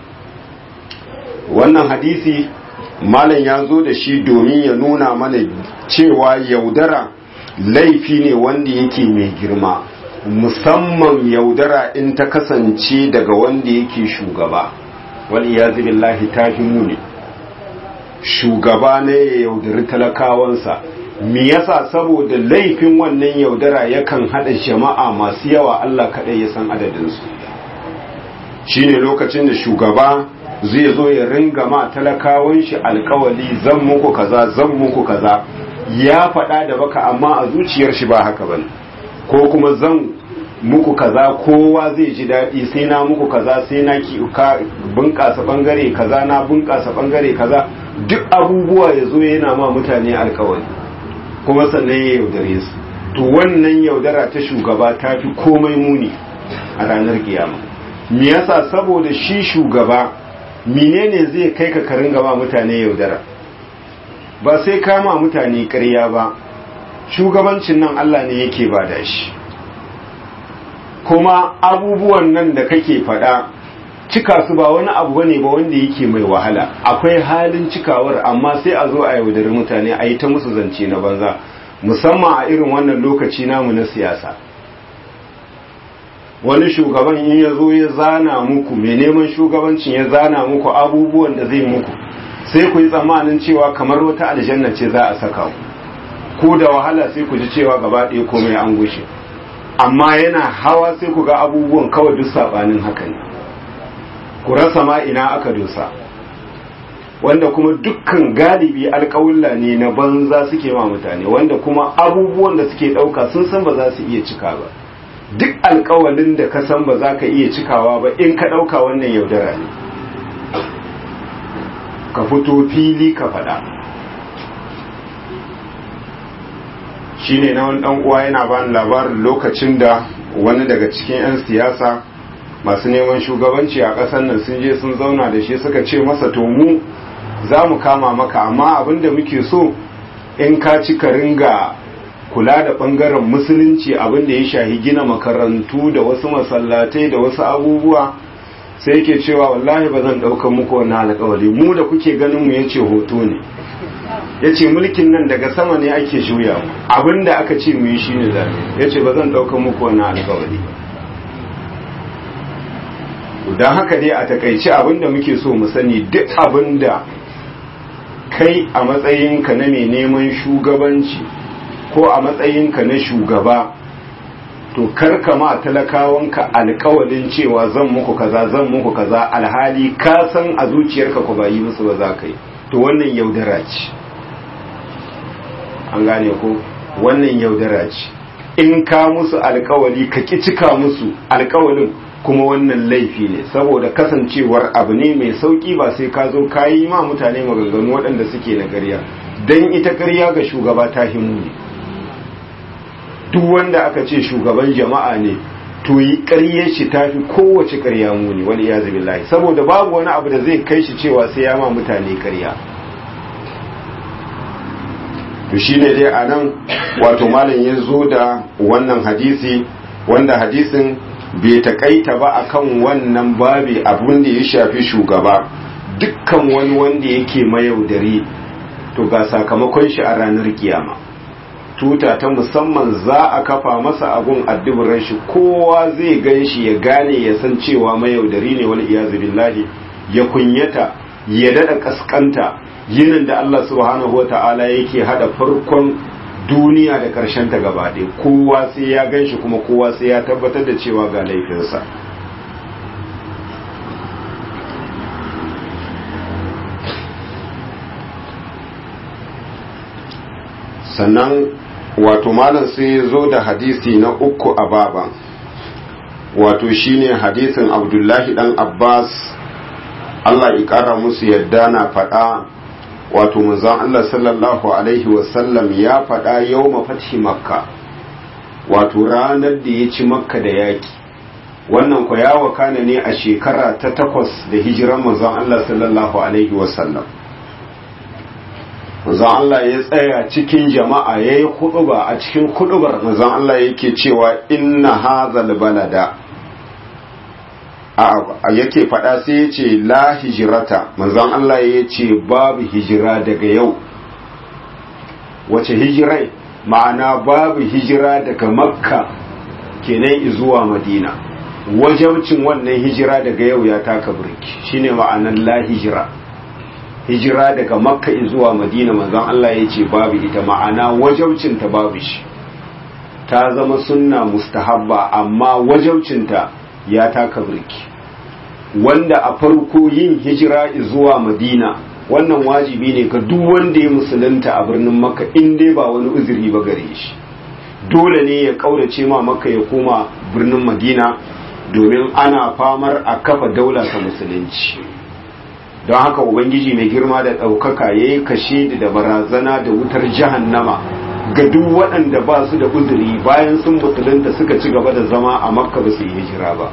wannan hadisi malam ya zo da shi domin ya nuna mana cewa yaudara laifi ne wanda yake mai girma musamman yaudara in ta kasance daga wanda yake shugaba wani ya billahi ta fi muni shugaba ne ya yaudari talakawansa me yasa saboda laifin wannan yaudara yakan hada jama'a masu yawa Allah kaɗai ya san adadinsu shine lokacin da shugaba zai zo ya ringa ma talakawan shi alkawali zan muku kaza zan muku kaza ya faɗa da baka amma a zuciyar shi ba haka bane ko kuma zan muku kaza kowa zai ji daɗi sai na muku kaza sai na ki ka bunƙasa bangare kaza na bunƙasa bangare kaza duk abubuwa ya zo yana ma mutane alkawali kuma sannan ya yaudare su to wannan yaudara ta shugaba ta fi komai muni a ranar kiyama me yasa saboda shi shugaba menene zai kai ka karin gaba mutane yaudara ba sai kama mutane ƙarya ba shugabancin nan Allah ne yake ba da shi kuma abubuwan nan da kake faɗa cika su ba wani abu bane ba wanda yake mai wahala akwai halin cikawar amma sai a zo a yaudari mutane a yi ta musu zance na banza musamman a irin wannan lokaci namu na siyasa wani shugaban in ya zo ya zana muku mai neman shugabancin ya zana muku abubuwan da zai muku sai ku yi tsammanin cewa kamar wata aljanna ce za a saka ku ko da wahala sai ku ji cewa gaba ɗaya komai an gushe amma yana hawa sai ku ga abubuwan kawai duk sabanin haka ne ku rasa ma ina aka dosa wanda kuma dukkan galibi alƙawulla ne na banza suke ma mutane wanda kuma abubuwan da suke ɗauka sun san ba za su iya cika ba duk alƙawalin da ka san ba za ka iya cikawa ba in ka ɗauka wannan yaudara ne ka fito fili ka faɗa shi ne na wani uwa yana ba labarin lokacin da wani daga cikin 'yan siyasa masu neman shugabanci a ƙasar nan sun je sun zauna da shi suka ce masa to mu za mu kama maka amma abinda muke so in ka ci ka ringa kula da ɓangaren musulunci abinda ya shahi gina makarantu da wasu masallatai da wasu abubuwa sai yake cewa wallahi ba zan ɗaukar muku wannan alƙawari mu da kuke ganin mu yace hoto ne yace mulkin nan daga sama ne ake juya mu abinda aka ce mu yi shine zabe yace ba zan ɗaukar muku wannan alƙawari don haka dai a takaice abinda muke so mu sani duk abinda kai a matsayinka na mai neman shugabanci ko a matsayinka na shugaba to karka ma talakawanka alkawalin cewa zan muku kaza zan muku kaza alhali ka san a zuciyarka ku ba yi musu ba za ka yi to wannan yaudara ce an gane ko wannan yaudara ce in ka musu alkawali ka ki cika musu alkawalin kuma wannan laifi ne saboda kasancewar abu ne mai sauki ba sai ka zo ka yi ma mutane maganganu waɗanda suke na ƙarya don ita ƙarya ga shugaba ta himu ne duk wanda aka ce shugaban jama'a ne to yi ƙaryar shi ta fi kowace ƙarya muni wani ya zabi lahi saboda babu wani abu da zai kai shi cewa sai ya ma mutane ƙarya to shi ne dai a nan wato malam ya zo da wannan hadisi wanda hadisin bai taƙaita ba akan wannan babi abin da ya shafi shugaba dukkan wani wanda yake mayaudari to ga sakamakon shi a ranar kiyama tuta ta musamman za a kafa masa abun adduburan shi kowa zai gan shi ya gane ya san cewa mayaudari ne wani iyazu billahi ya kunyata ya dada kaskanta yinin da Allah subhanahu wata'ala yake hada farkon duniya da karshen ta gaba ɗaya kowa sai ya gan shi kuma kowa sai ya tabbatar da cewa ga laifinsa sannan wato malam sai ya zo da hadisi na uku a baban wato shine hadisin abdullahi dan abbas allah ya kara musu yadda na faɗa wato manzon allah sallallahu alaihi wasallam ya faɗa yau mafathi makka wato ranar da ya ci makka da yaki wannan kwa ya wakana ne a shekara ta takwas da hijiran manzon allah sallallahu alaihi wasallam manzon Allah ya tsaya cikin jama'a yayi huɗuba a cikin huɗubar manzon Allah yake cewa inna hazal balada a yake faɗa sai ya ce la hijirata manzon Allah ya ce babu hijira daga yau wace hijirai ma'ana babu hijira daga makka kenan zuwa madina wajabcin wannan hijira daga yau ya taka birki shine ma'anar la hijira hijira daga makka zuwa madina manzon Allah ya ce babu ita ma'ana wajabcin ta babu shi ta zama sunna mustahabba amma wajabcinta ya taka birki wanda a farko yin hijira zuwa madina wannan wajibi ne ga duk wanda ya musulunta a birnin makka in dai ba wani uzuri ba gare shi dole ne ya kaurace ma makka ya koma birnin madina domin ana famar a kafa daula ta musulunci don haka ubangiji mai girma da ɗaukaka ya yi kashe da barazana da wutar jahannama ga duk waɗanda ba su da uzuri bayan sun musulunta suka ci gaba da zama a makka ba su yi hijira ba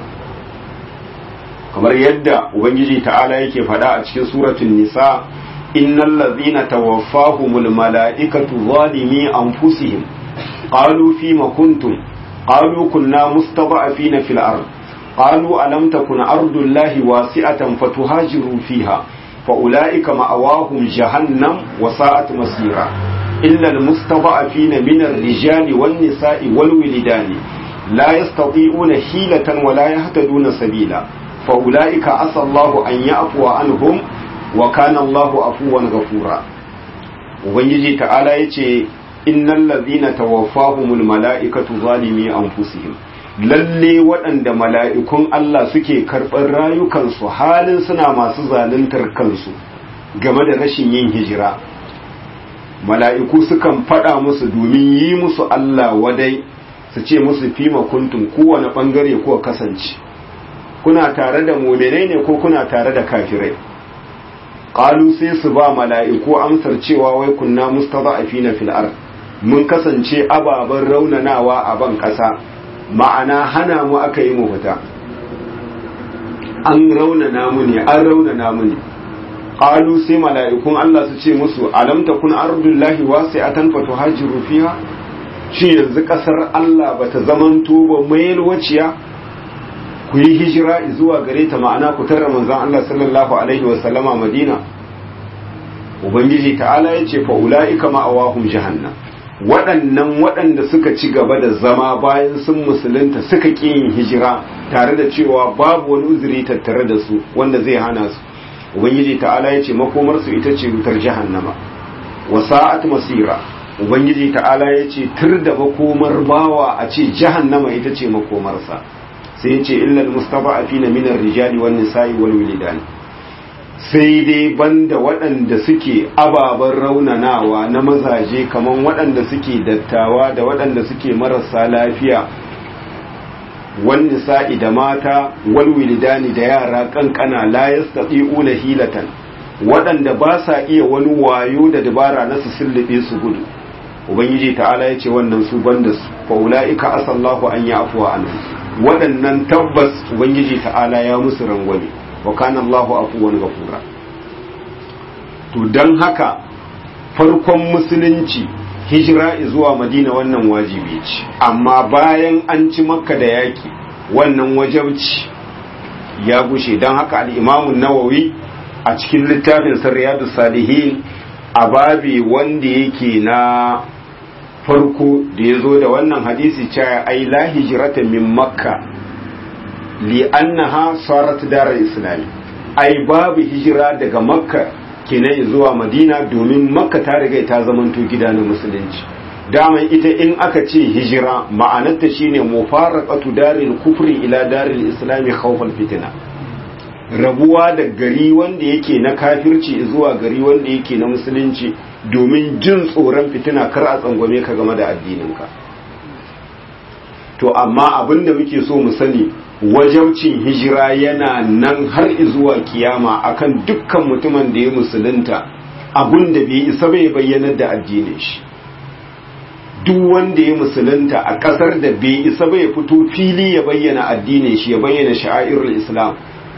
kamar yadda ubangiji ta'ala yake faɗa a cikin suratul nisa innal ladhina tawaffahumul mala'ikatu zalimi anfusihim qalu fima kuntum qalu kunna mustada'afina fil ard qalu alam takun ardullahi wasi'atan fatuhajiru fiha فأولئك مأواهم جهنم وساءت مصيرا إلا المستضعفين من الرجال والنساء والولدان لا يستطيعون حيلة ولا يهتدون سبيلا فأولئك عسى الله أن يعفو عنهم وكان الله عفوا غفورا ubangiji ta'ala ya ce innal ladhina tawaffahumul mala'ikatu zalimi anfusihim lalle waɗanda mala'ikun Allah suke karɓar rayukansu halin suna masu zaluntar kansu game da rashin yin hijira mala'iku sukan faɗa musu domin yi musu Allah wadai su ce musu fima kuntum kowane ɓangare ko kasance kuna tare da muminai ne ko kuna tare da kafirai ƙalu sai su ba mala'iku amsar cewa wai kunna mustafa a fina fil'ar mun kasance ababen raunanawa a ban ƙasa ma'ana hana mu aka yi mu fita an raunana mu ne an raunana mu ne qalu sai mala'ikun Allah su ce musu alam takun ardullahi wasi'atan fatuhajiru fiha shi yanzu kasar Allah bata zamanto ba mai waciya ku yi hijira zuwa gare ta ma'ana ku tarra manzon Allah sallallahu alaihi wa sallama Madina ubangiji ta'ala yace fa ulaika ma'awahum jahannam waɗannan waɗanda suka ci gaba da zama bayan sun musulunta suka ƙi yin hijira tare da cewa babu wani uzuri tattare da su wanda zai hana su ubangiji ta'ala ya ce makomarsu ita ce wutar jahannama wa sa'at masira ubangiji ta'ala ya ce tur da makomar bawa a ce jahannama ita ce makomarsa sai ya ce illal mustada'afina min ar-rijali wan nisa'i wal wildan sai dai banda waɗanda suke ababen raunanawa na mazaje kaman waɗanda suke dattawa da waɗanda suke marasa lafiya wan nisa'i da mata wal wilidani da yara kankana la yastati'una hilatan waɗanda ba sa iya wani wayo da dabara na su sullube su gudu ubangiji ta'ala ya ce wannan su banda su fa ulaika asallahu an ya'fuwa anhu waɗannan tabbas ubangiji ta'ala ya musu rangwame wa kana Allahu afuwan ghafura to dan haka farkon musulunci hijira zuwa madina wannan wajibi ce amma bayan an ci makka da yaki wannan wajabci ya gushe don haka al'imamun nawawi a cikin littafin sarriyadu salihin a babi wanda yake na farko da ya zo da wannan hadisi cewa ai la hijirata min makka li annaha sarat darar islami ai babu hijira daga makka kenan zuwa madina domin makka ta riga ta zamanto gida na musulunci daman ita in aka ce hijira ma'anarta shine mufaraqatu daril kufri ila daril islami khawfal fitina rabuwa da gari wanda yake na kafirci zuwa gari wanda yake na musulunci domin jin tsoron fitina kar a tsangwame ka game da addininka to amma abin da muke so mu sani wajabcin hijira yana nan har zuwa kiyama akan dukkan mutumin da ya musulunta abin da bai isa bai bayyanar da addinin shi duk wanda ya musulunta a ƙasar da bai isa bai fito fili ya bayyana addinin shi ya bayyana sha'airul islam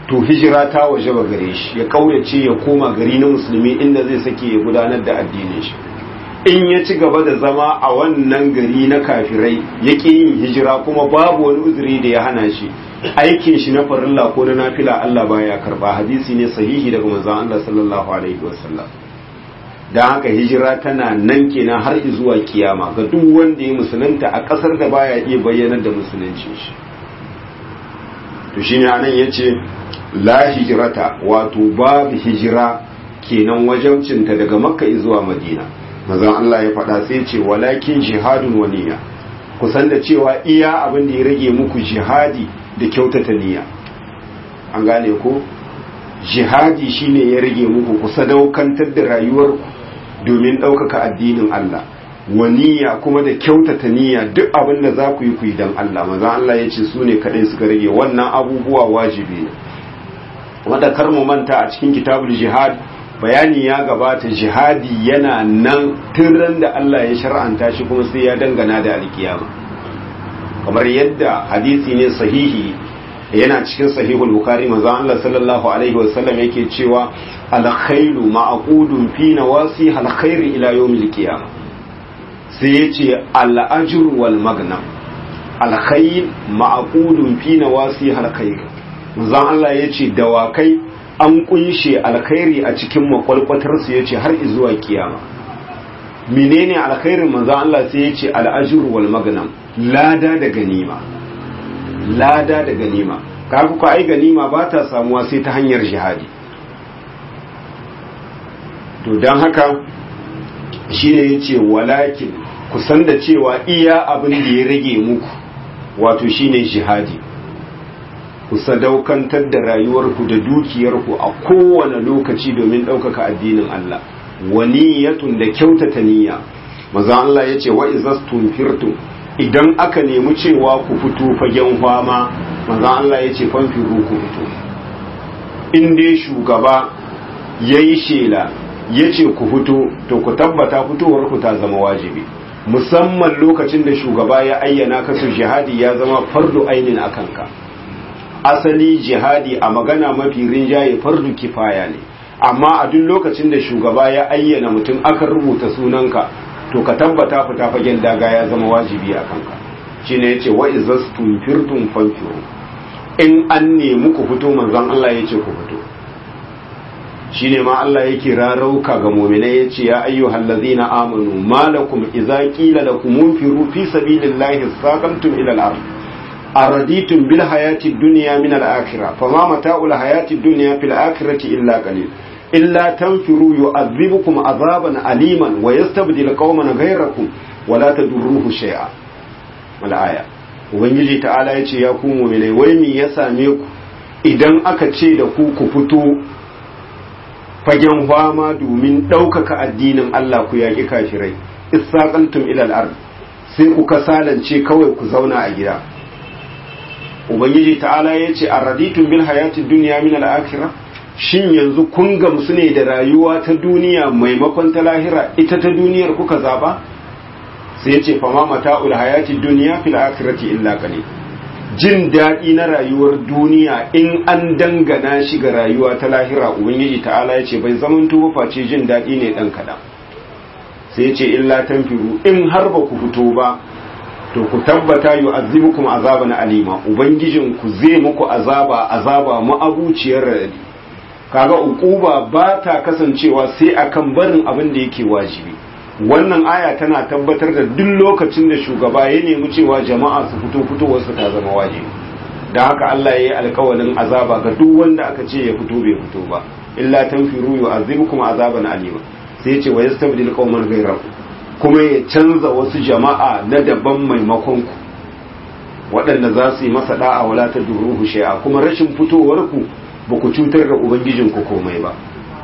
to hijira ta waje ba gare shi ya kaurace ya koma gari na musulmi inda zai sake ya gudanar da addinin shi in ya ci gaba da zama a wannan gari na kafirai ya ƙi yin hijira kuma babu wani uzuri da ya hana shi aikin shi na farilla ko na nafila Allah baya karba hadisi ne sahihi daga manzon Allah sallallahu alaihi wasallam dan haka hijira tana nan kenan har zuwa kiyama ga duk wanda ya musulunta a kasar da baya iya bayyanar da musuluncin shi to shine anan yace la hijrata wato babu hijira kenan wajabcinta daga makka zuwa madina manzon Allah ya faɗa sai ce walakin jihadun waniya kusan da cewa iya abin da ya rage muku jihadi da kyautata niyya an gane ko jihadi shine ya rage muku ku sadaukantar da rayuwarku domin ɗaukaka addinin Allah waniya kuma da kyautata niyya duk abin da za ku yi ku yi don Allah manzon Allah ya ce su ne kaɗai suka rage wannan abubuwa wajibi ne wanda kar mu manta a cikin kitabul jihad bayani ya gabata jihadi yana nan tun da Allah ya shar'anta shi kuma sai ya dangana da alkiyama kamar yadda hadisi ne sahihi yana cikin sahihul bukhari manzo Allah sallallahu alaihi wasallam yake cewa alkhairu ma'qudun fi nawasi alkhair ila yawmil qiyamah sai yace al-ajr wal magnam alkhair ma'qudun fi nawasi alkhair manzo Allah yace dawakai an kunshe alkhairi a cikin makwalkwatarsu ya ce har zuwa kiyama menene alkhairin manzo Allah sai ya ce al'ajur wal magnam lada da ganima lada da ganima kaga ku ai ganima ba ta samuwa sai ta hanyar jihadi to dan haka shine yace walakin kusan da cewa iya abin da ya rage muku wato shine jihadi ku sadaukantar da rayuwarku da dukiyarku a kowane lokaci domin ɗaukaka addinin Allah waniyatun da kyautata niyya maza Allah ya ce wa izastum firtum idan aka nemi cewa ku fito fagen fama maza Allah ya ce fanfiru ku fito in dai shugaba ya yi shela ya ce ku fito to ku tabbata fitowarku ta zama wajibi musamman lokacin da shugaba ya ayyana kasu jihadi ya zama fardu ainin a kanka asali jihadi a magana mafi rinjaye fardu kifaya ne amma a duk lokacin da shugaba ya ayyana mutum aka rubuta sunanka to ka tabbata fita fagen daga ya zama wajibi a kanka shine yace wa izastum firtum fanfiru in an nemi ku fito manzon Allah yace ku fito shine ma Allah yake rarauka ga mu'minai yace ya ayyuhal ladzina amanu malakum idza qila lakum munfiru fi sabilillahi saqamtum ila al-ard أرديتم بالحياة الدنيا من الآخرة فما متاع الحياة الدنيا في الآخرة إلا قليل إلا تنفروا يعذبكم عذابا أليما ويستبدل قوما غيركم ولا تدروه شيئا الآية ubangiji ta'ala ya ce ya ku mu'minai wai me ya same ku idan aka ce da ku ku fito fagen fama domin ɗaukaka addinin Allah ku yaƙi kafirai isaqaltum ila al-ard sai ku kasalance kawai ku zauna a gida ubangiji ta'ala ya ce a raditun bil hayatid duniya min al-akhirah shin yanzu kun gamsu ne da rayuwa ta duniya maimakon ta lahira ita ta duniyar kuka zaba sai ya ce fama mata'ul hayatid duniya fil akhirati illa qalil jin daɗi na rayuwar duniya in an dangana shi ga rayuwa ta lahira ubangiji ta'ala ya ce bai zaman tuba face jin daɗi ne ɗan kaɗan sai ya ce illa tanfiru in har ba ku fito ba to ku tabbata yu'azzibukum azaban alima ubangijin ku zai muku azaba azaba ma'abuciyar radadi kaga uquba ba ta kasancewa sai akan barin abin da yake wajibi wannan aya tana tabbatar da duk lokacin da shugaba ya nemi cewa jama'a su fito fitowar su ta zama wajibi da haka Allah ya yi alkawalin azaba ga duk wanda aka ce ya fito bai fito ba illa tanfiru yu'azzibukum azaban alima sai ya ce wa yastabdil qauman ghayrakum kuma ya canza wasu jama'a na daban maimakon ku waɗanda za su yi masa da'a wala ta duruhu shay'a kuma rashin fitowar ku ba ku cutar da ubangijin ku komai ba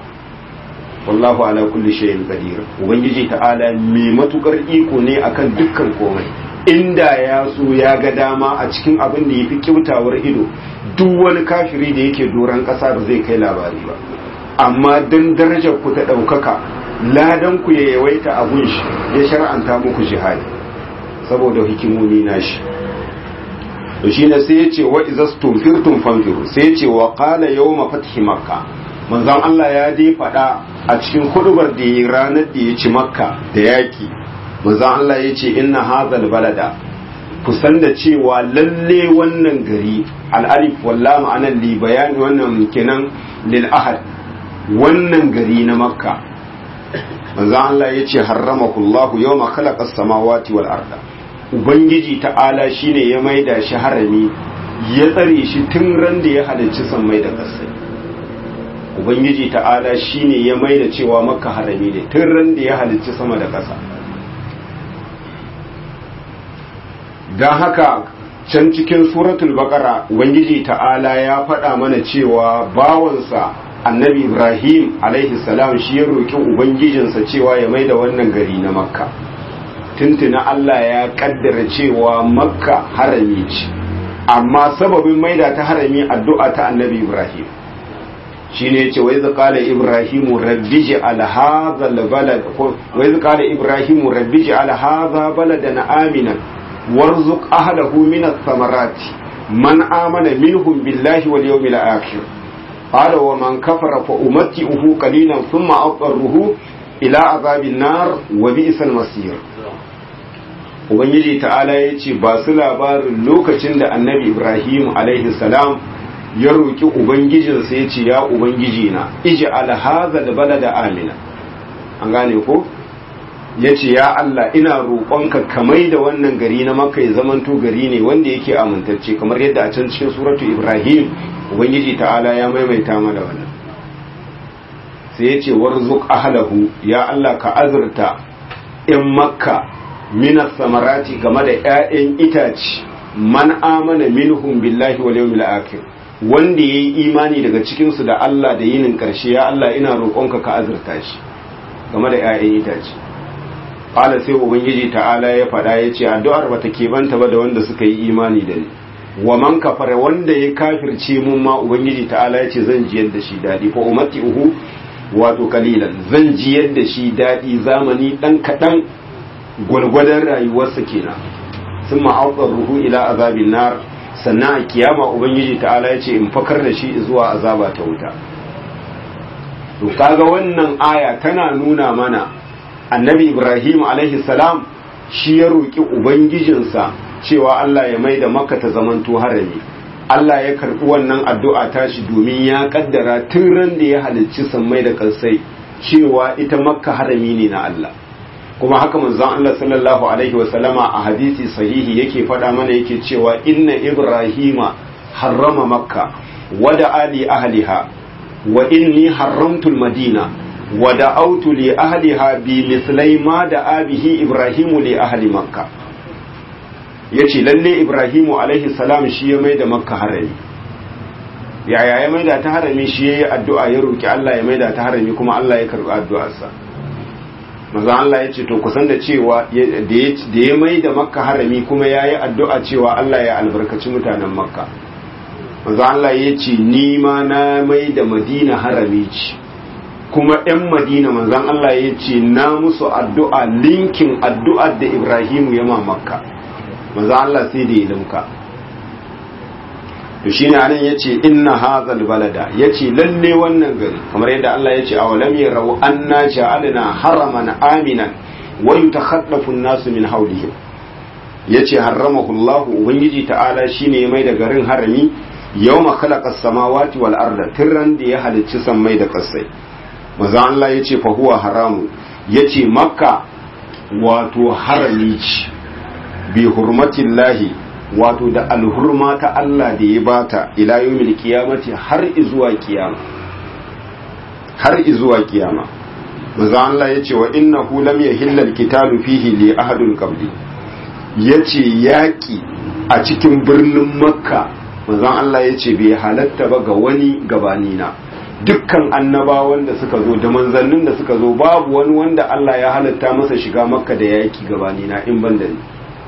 wallahu ala kulli shay'in qadir ubangiji ta'ala mai matukar iko ne akan dukkan komai inda ya so ya ga dama a cikin abin da yafi kyautawar ido duk wani kafiri da yake doran ƙasa ba zai kai labari ba amma dan darajar ku ta ɗaukaka ladan ku ya yawaita abun shi ya shar'anta muku jihadi saboda hikimomi nashi to shine sai ya ce wa izastum firtum fanfiru sai ya ce wa qala yawma fathi makka manzon Allah ya dai faɗa a cikin hudubar da ya ranar da ya ci makka da yaki manzon Allah ya ce inna hazal balada kusan da cewa lalle wannan gari al'alif walla ma'anar li bayani wannan kenan lil ahad wannan gari na makka manzo Allah ya ce harramakullahu yawma khalaqa samawati wal arda ubangiji ta'ala shine ya maida shi harami ya tsare shi tun ran da ya halicci sammai da ƙasai ubangiji ta'ala shine ya maida cewa makka harami ne tun ran da ya halicci sama da ƙasa don haka can cikin suratul baqara ubangiji ta'ala ya faɗa mana cewa bawansa annabi ibrahim alaihi salam shi ya roƙi ubangijinsa cewa ya maida wannan gari na makka tuntuna allah ya kaddara cewa makka harami ce amma sababin maida ta harami addu'a ta annabi ibrahim shine yace wai qala ibrahim rabbi ja'al hadha albalad wai qala ibrahim rabbi ja'al hadha baladan aminan warzuq ahlahu min ath-thamarati man amana minhum billahi wal yawmil akhir قال ومن كفر فأمتئه قليلا ثم أضطره إلى عذاب النار وبئس المصير Ubangiji ta'ala ya ce ba su labarin lokacin da annabi Ibrahim alaihi salam ya roƙi Ubangijinsa ya ce ya Ubangiji na iji alhaza da balada amina an gane ko ya ce ya Allah ina roƙonka kamai da wannan gari na maka ya zamanto gari ne wanda yake amintacce kamar yadda a can cikin suratu Ibrahim ubangiji ta'ala ya maimaita mana wannan sai ya ce warzuk ahlahu ya Allah ka azurta in makka minas samarati game da 'ya'yan itace man amana minhum billahi wal yawmil akhir wanda yayi imani daga cikin su da Allah da yinin karshe ya Allah ina roƙonka ka azurta shi game da 'ya'yan itace qala sai ubangiji ta'ala ya faɗa ya ce addu'ar bata banta ba da wanda suka yi imani da ni wa man kafara wanda ya kafirce mun ma ubangiji ta'ala ya ce zan jiyar da shi daɗi fa umati uhu wato kalilan zan jiyar da shi daɗi zamani ɗan kaɗan gwargwadon rayuwarsa kenan sun ma'aukar ruhu ila azabin nar sannan a kiyama ubangiji ta'ala ya ce in fakar da shi zuwa azaba ta wuta to kaga wannan aya tana nuna mana annabi ibrahim alaihi salam shi ya roƙi ubangijinsa cewa Allah ya mai da maka ta zamanto harami Allah ya karɓi wannan addu'a tashi domin ya kaddara tun ran da ya halicci sammai da kansai cewa ita makka harami ne na Allah kuma haka manzon Allah sallallahu alaihi wa sallama a hadisi sahihi yake faɗa mana yake cewa inna ibrahima harrama makka wada ali ahliha wa inni haramtul madina wa da'awtu li ahliha bi mislai ma da abihi ibrahimu li ahli makka ya ce lalle ibrahimu alaihi salam shi ya mai da makka harami yaya ya mai da ta harami shi ya yi addu'a ya roƙi Allah ya mai da ta harami kuma Allah ya karɓi addu'arsa maza Allah ya ce to kusan da cewa da ya mai da makka harami kuma ya yi addu'a cewa Allah ya albarkaci mutanen makka maza Allah ya ce ni ma na mai da madina harami ce kuma ‘yan madina manzan Allah ya ce na musu addu'a linkin addu'ar da ibrahimu ya ma makka manzo Allah sai da ya limka to shine anan yace inna hadzal balada yace lalle wannan gari kamar yadda Allah yace awalam yarau anna ja'alna haraman aminan wa yutakhaffafu an-nasu min hawlihim yace harramahu Allah ubangiji ta'ala shine ya mai da garin harami yawma khalaqa as-samawati wal arda tirran da ya halicci sammai da kasai manzo Allah yace fa huwa haramu yace makka wato harami ce bi hurmatin lahi wato da alhurma ta Allah da ya bata ila yawmil qiyamati har izuwa kiyama har izuwa kiyama manzo Allah yace wa innahu lam yahilla alqitalu fihi li ahadin qabli yace yaki a cikin birnin makka manzo Allah yace bai halatta ba ga wani gabani na dukkan annabawan da suka zo da manzannin da suka zo babu wani wanda Allah ya halatta masa shiga makka da yaki gabani na in ban da ni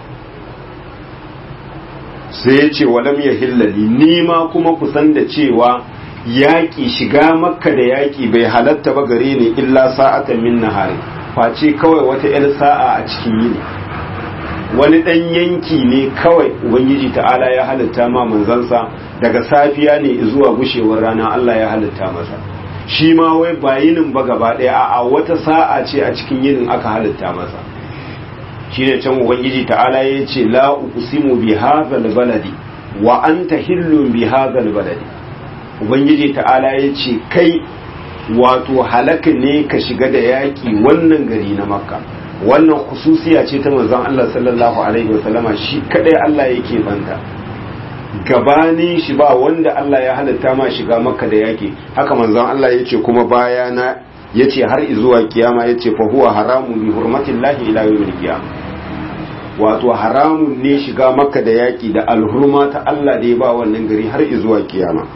sai ya ce walam ya hillali ni ma kuma kusan da cewa yaƙi shiga makka da yaƙi bai halatta ba gare ni illa sa'atan min nahari face kawai wata 'yar sa'a a cikin yini wani ɗan yanki ne kawai ubangiji ta'ala ya halitta ma manzansa daga safiya ne zuwa gushewar rana Allah ya halitta masa shi ma wai ba yinin ba gaba ɗaya a wata sa'a ce a cikin yinin aka halitta masa shi ne can ubangiji ta'ala ya ce la uqsimu bi hadzal baladi wa anta hillun bi hadzal baladi ubangiji ta'ala ya ce kai wato halaka ne ka shiga da yaƙi wannan gari na makka wannan khususiya ce ta manzon Allah sallallahu alaihi wasallama shi kadai Allah yake banta gabanin shi ba wanda Allah ya halatta ma shiga makka da yaƙi haka manzon Allah yace kuma bayana yace har zuwa kiyama yace fa huwa haramun bi hurmatillahi ila yawmil qiyamah wato haramun ne shiga makka da yaƙi da alhurma ta Allah da ya ba wannan gari har zuwa kiyama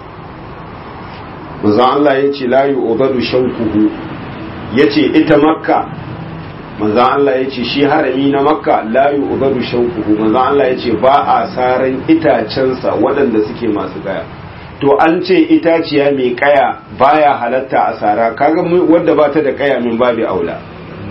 manzon Allah yace la yu'badu shawquhu yace ita makka manzan Allah ya ce shi harami na makka la yu'badu shawquhu manzan Allah ya ce ba a saran itacensa waɗanda suke masu kaya to an ce itaciya mai kaya baya halatta a sara kaga wadda ba ta da kaya min babu aula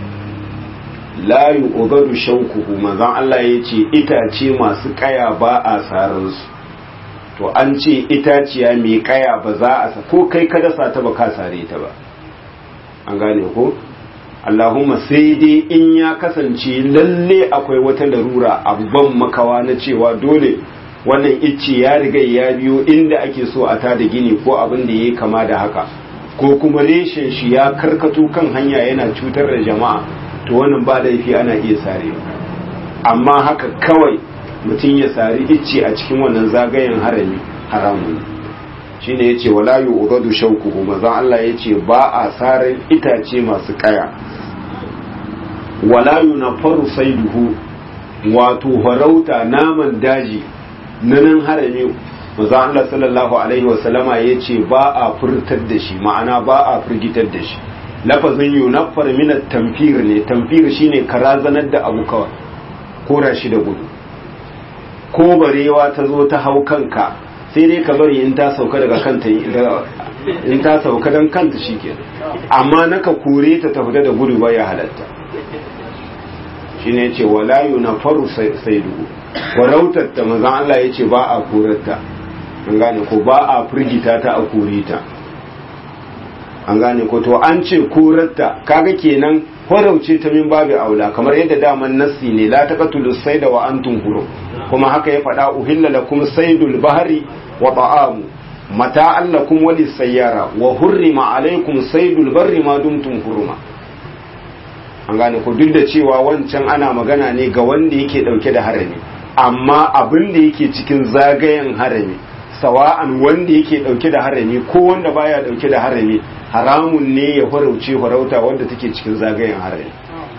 la yu'badu shawquhu manzan Allah ya ce itace masu kaya ba a saran su to an ce itaciya mai kaya ba za a ko kai ka dasa ta ba ka sare ta ba an gane ko Allahumma sai dai in ya kasance lalle akwai wata larura abban makawa na cewa dole wannan icce ya riga ya biyo inda ake so a tada gini ko abin da ya kama da haka ko kuma reshen shi ya karkato kan hanya yana cutar da jama'a to wannan ba laifi ana iya sare amma haka kawai mutum ya sari icce a cikin wannan zagayen harami haramun shine yace wala yu'dadu shawquhu manzon Allah yace ba a saran itace masu kaya wala yunaffaru saiduhu wato farauta naman daji na nan harami manzon Allah sallallahu alaihi wasallama yace ba a furtar da shi ma'ana ba a firgitar da shi lafazin yunaffar min at-tamfir ne tamfir shine karazanar da abu kawai kora shi da gudu ko barewa ta zo ta hau kanka sai dai ka bari in ta sauka daga kanta in ta sauka don kanta shi ke amma naka kore ta ta fita da gudu ba ya halatta shi ne ce walayu na faru sai duhu warautar ta mazan Allah ya ce ba a korarta an gane ko ba a firgita ta a kore ta an gane ko to an ce korarta kaga kenan horauce ta min babu aula kamar yadda daman nassi ne la taqatulu sayda wa antum hurum kuma haka ya faɗa uhilla lakum saydul bahri wa ta'amu mata'an lakum wa lisayyara wa hurrima alaykum saydul barri ma dumtum huruma an gane ko duk da cewa wancan ana magana ne ga wanda yake dauke da harami amma abin da yake cikin zagayen harami sawa'an wanda yake dauke da harami ko wanda baya dauke da harami haramun ne ya farauce farauta wanda take cikin zagayen harami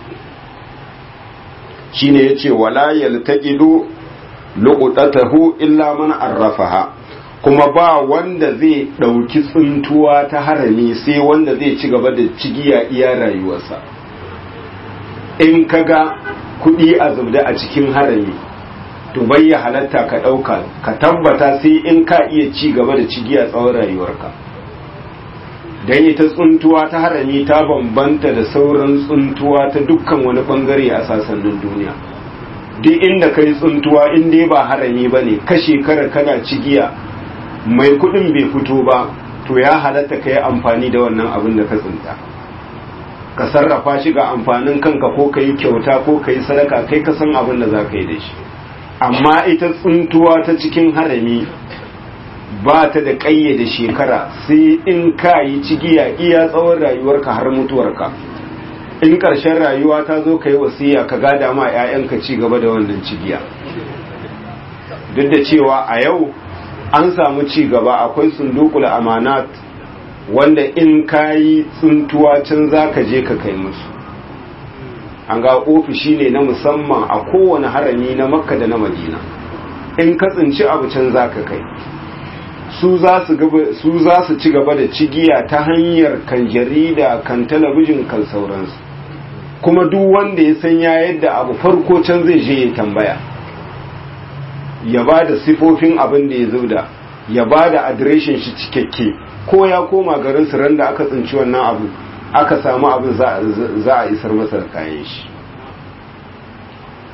shine yace wala yaltaqidu luqtatahu illa man arrafaha kuma ba wanda zai dauki tsuntuwa ta harami sai wanda zai ci gaba da cigiya iya rayuwarsa in kaga kudi a zubda a cikin harami to bai ya halatta ka dauka ka tabbata sai in ka iya ci gaba da cigiya tsawon rayuwarka dan ita tsuntuwa ta harami ta bambanta da sauran tsuntuwa ta dukkan wani bangare a sasannin duniya duk inda ka yi tsuntuwa in dai ba harami ba ne ka shekara kana cigiya mai kudin bai fito ba to ya halatta ka yi amfani da wannan abin da ka tsinta ka sarrafa shi ga amfanin kanka ko ka yi kyauta ko ka yi sadaka kai ka san abin da za ka yi da shi amma ita tsuntuwa ta cikin harami ba ta da ƙayyade shekara sai in ka yi cigiya iya tsawon rayuwarka har mutuwarka in ƙarshen rayuwa ta zo ka yi wasiya ka gada ma 'ya'yanka ci gaba da wannan cigiya duk da cewa a yau an samu ci gaba akwai sundukul amanat wanda in ka yi tsuntuwa can za ka je ka kai musu an ga ofishi ne na musamman a kowane harami na makka da na madina in ka tsinci abu can za ka kai su za su ci gaba da cigiya ta hanyar kan jarida kan talabijin kan sauransu kuma duk wanda ya san ya yadda abu farko can zai je ya tambaya ya ba da sifofin abin da ya zauda ya ba da adireshin shi cikakke ko ya koma garin su ran da aka tsinci wannan abu aka samu abin za a isar masa da kayan shi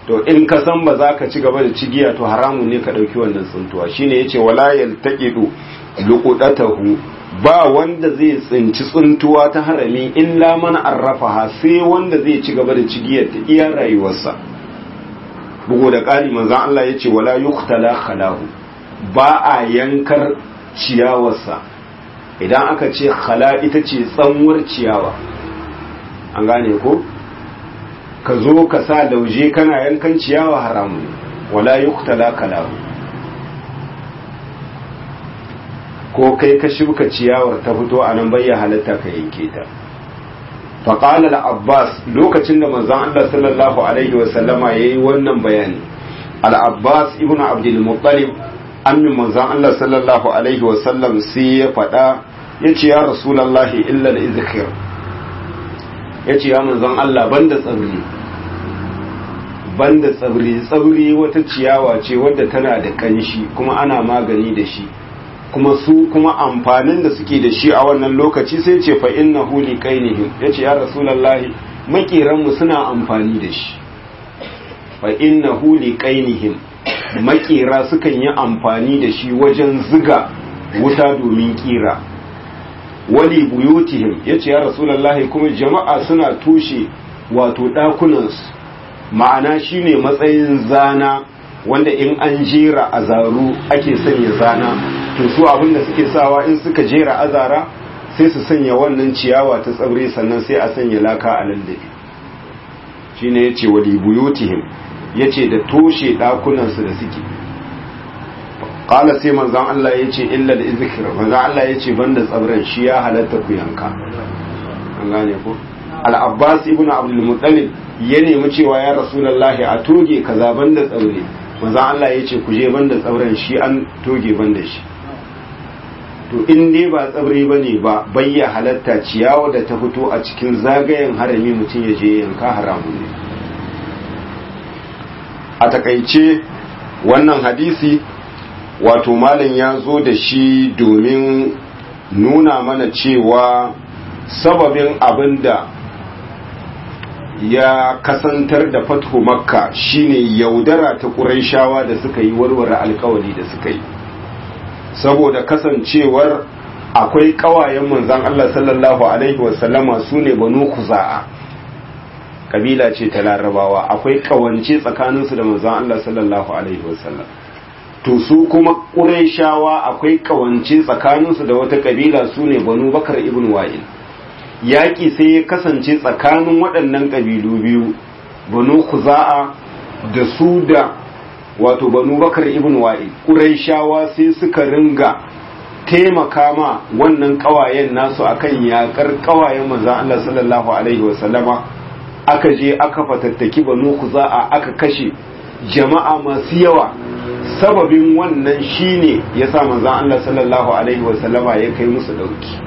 to in ka san ba za ka ci gaba da cigiya to haramun ne ka ɗauki wannan tsuntuwa shine yace wala yaltaqidu luqudatahu ba wanda zai tsinci tsuntuwa ta harami illa man arrafaha sai wanda zai ci gaba da cigiyar ta iya rayuwarsa bugu da ƙari manzon Allah yace wala yuqtala khalahu ba a yankar ciyawarsa idan aka ce khala ita ce tsanwar ciyawa an gane ko ka zo ka sa lauje kana yankan ciyawa haramun wala yuqtala khalahu ko kai ka shuka ciyawar ta fito a nan bayya halatta ka yanke ta faƙala al-abbas lokacin da manzon Allah sallallahu alaihi wa sallama yayi wannan bayani al-abbas ibnu abdul muttalib ammin manzon Allah sallallahu alaihi wa sallam sai ya faɗa yace ya rasulullahi illa al-izkhir yace ya manzon Allah banda tsabri banda tsabri tsabri wata ciyawa ce wadda tana da kanshi kuma ana magani da shi kuma su kuma amfanin da suke da shi a wannan lokaci sai ce fa innahu liqainihim yace ya rasulullahi makiran mu suna amfani da shi fa innahu liqainihim makira sukan yi amfani da shi wajen ziga wuta domin kira wali buyutihim yace ya rasulullahi kuma jama'a suna tushe wato dakunansu ma'ana shine matsayin zana wanda in an jera azaru ake sanya zana to su abin da suke sawa in suka jera azara sai su sanya wannan ciyawa ta tsaure sannan sai a sanya laka a lallabe shine yace wali buyutihim yace da toshe dakunan su da suke qala sai manzon Allah yace illa da izkir manzon Allah yace banda tsabran shi ya halatta ku yanka an gane ko al-abbas ibnu abdul muttalib ya nemi cewa ya rasulullahi a toge kaza banda tsaure manzon Allah yace ku je banda tsauren shi an toge banda shi to in dai ba tsabri ba ne ba bayya halatta ciyawa da ta fito a cikin zagayen harami mutum ya je yanka haramu ne a takaice wannan hadisi wato malam ya zo da shi domin nuna mana cewa sababin abin da ya kasantar da fatho makka shine yaudara ta ƙuraishawa da suka yi warware alkawari da suka yi saboda kasancewar akwai kawayen manzan Allah sallallahu Alaihi wasallama su ne banu kuza'a kabila ce ta larabawa akwai kawance tsakaninsu da manzan Allah sallallahu Alaihi wasallam to su kuma ƙuraishawa akwai kawance tsakaninsu da wata kabila su ne banu bakar ibn wa'il yaƙi sai ya kasance tsakanin waɗannan ƙabilu biyu banu kuza'a da su da wato banu bakar ibn wa'i ƙuraishawa sai suka ringa taimaka ma wannan ƙawayen nasu akan yaƙar ƙawayen maza Allah sallallahu alaihi wasallama aka je aka fatattaki banu kuza'a aka kashe jama'a masu yawa sababin wannan shine yasa manzon Allah sallallahu alaihi wasallama ya kai musu dauki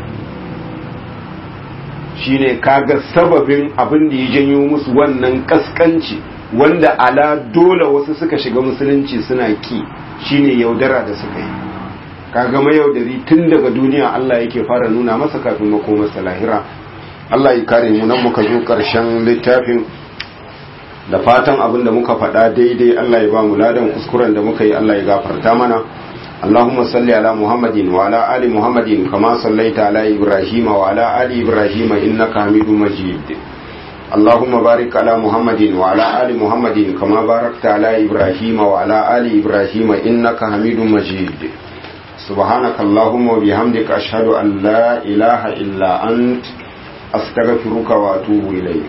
shine kaga sababin abin da ya janyo musu wannan kaskanci wanda ala dole wasu suka shiga musulunci suna ki shine yaudara da suka yi kaga mayaudari tun daga duniya Allah yake fara nuna masa kafin makomarsa lahira Allah ya kare mu nan muka zo karshen littafin da fatan abin da muka faɗa daidai Allah ya ba mu ladan kuskuren da muka yi Allah ya gafarta mana اللهم صل على محمد وعلى آل محمد كما صليت على إبراهيم وعلى آل إبراهيم إنك حميد مجيد اللهم بارك على محمد وعلى آل محمد كما باركت على إبراهيم وعلى آل إبراهيم إنك حميد مجيد سبحانك اللهم وبحمدك أشهد أن لا إله إلا أنت أستغفرك وأتوب إليك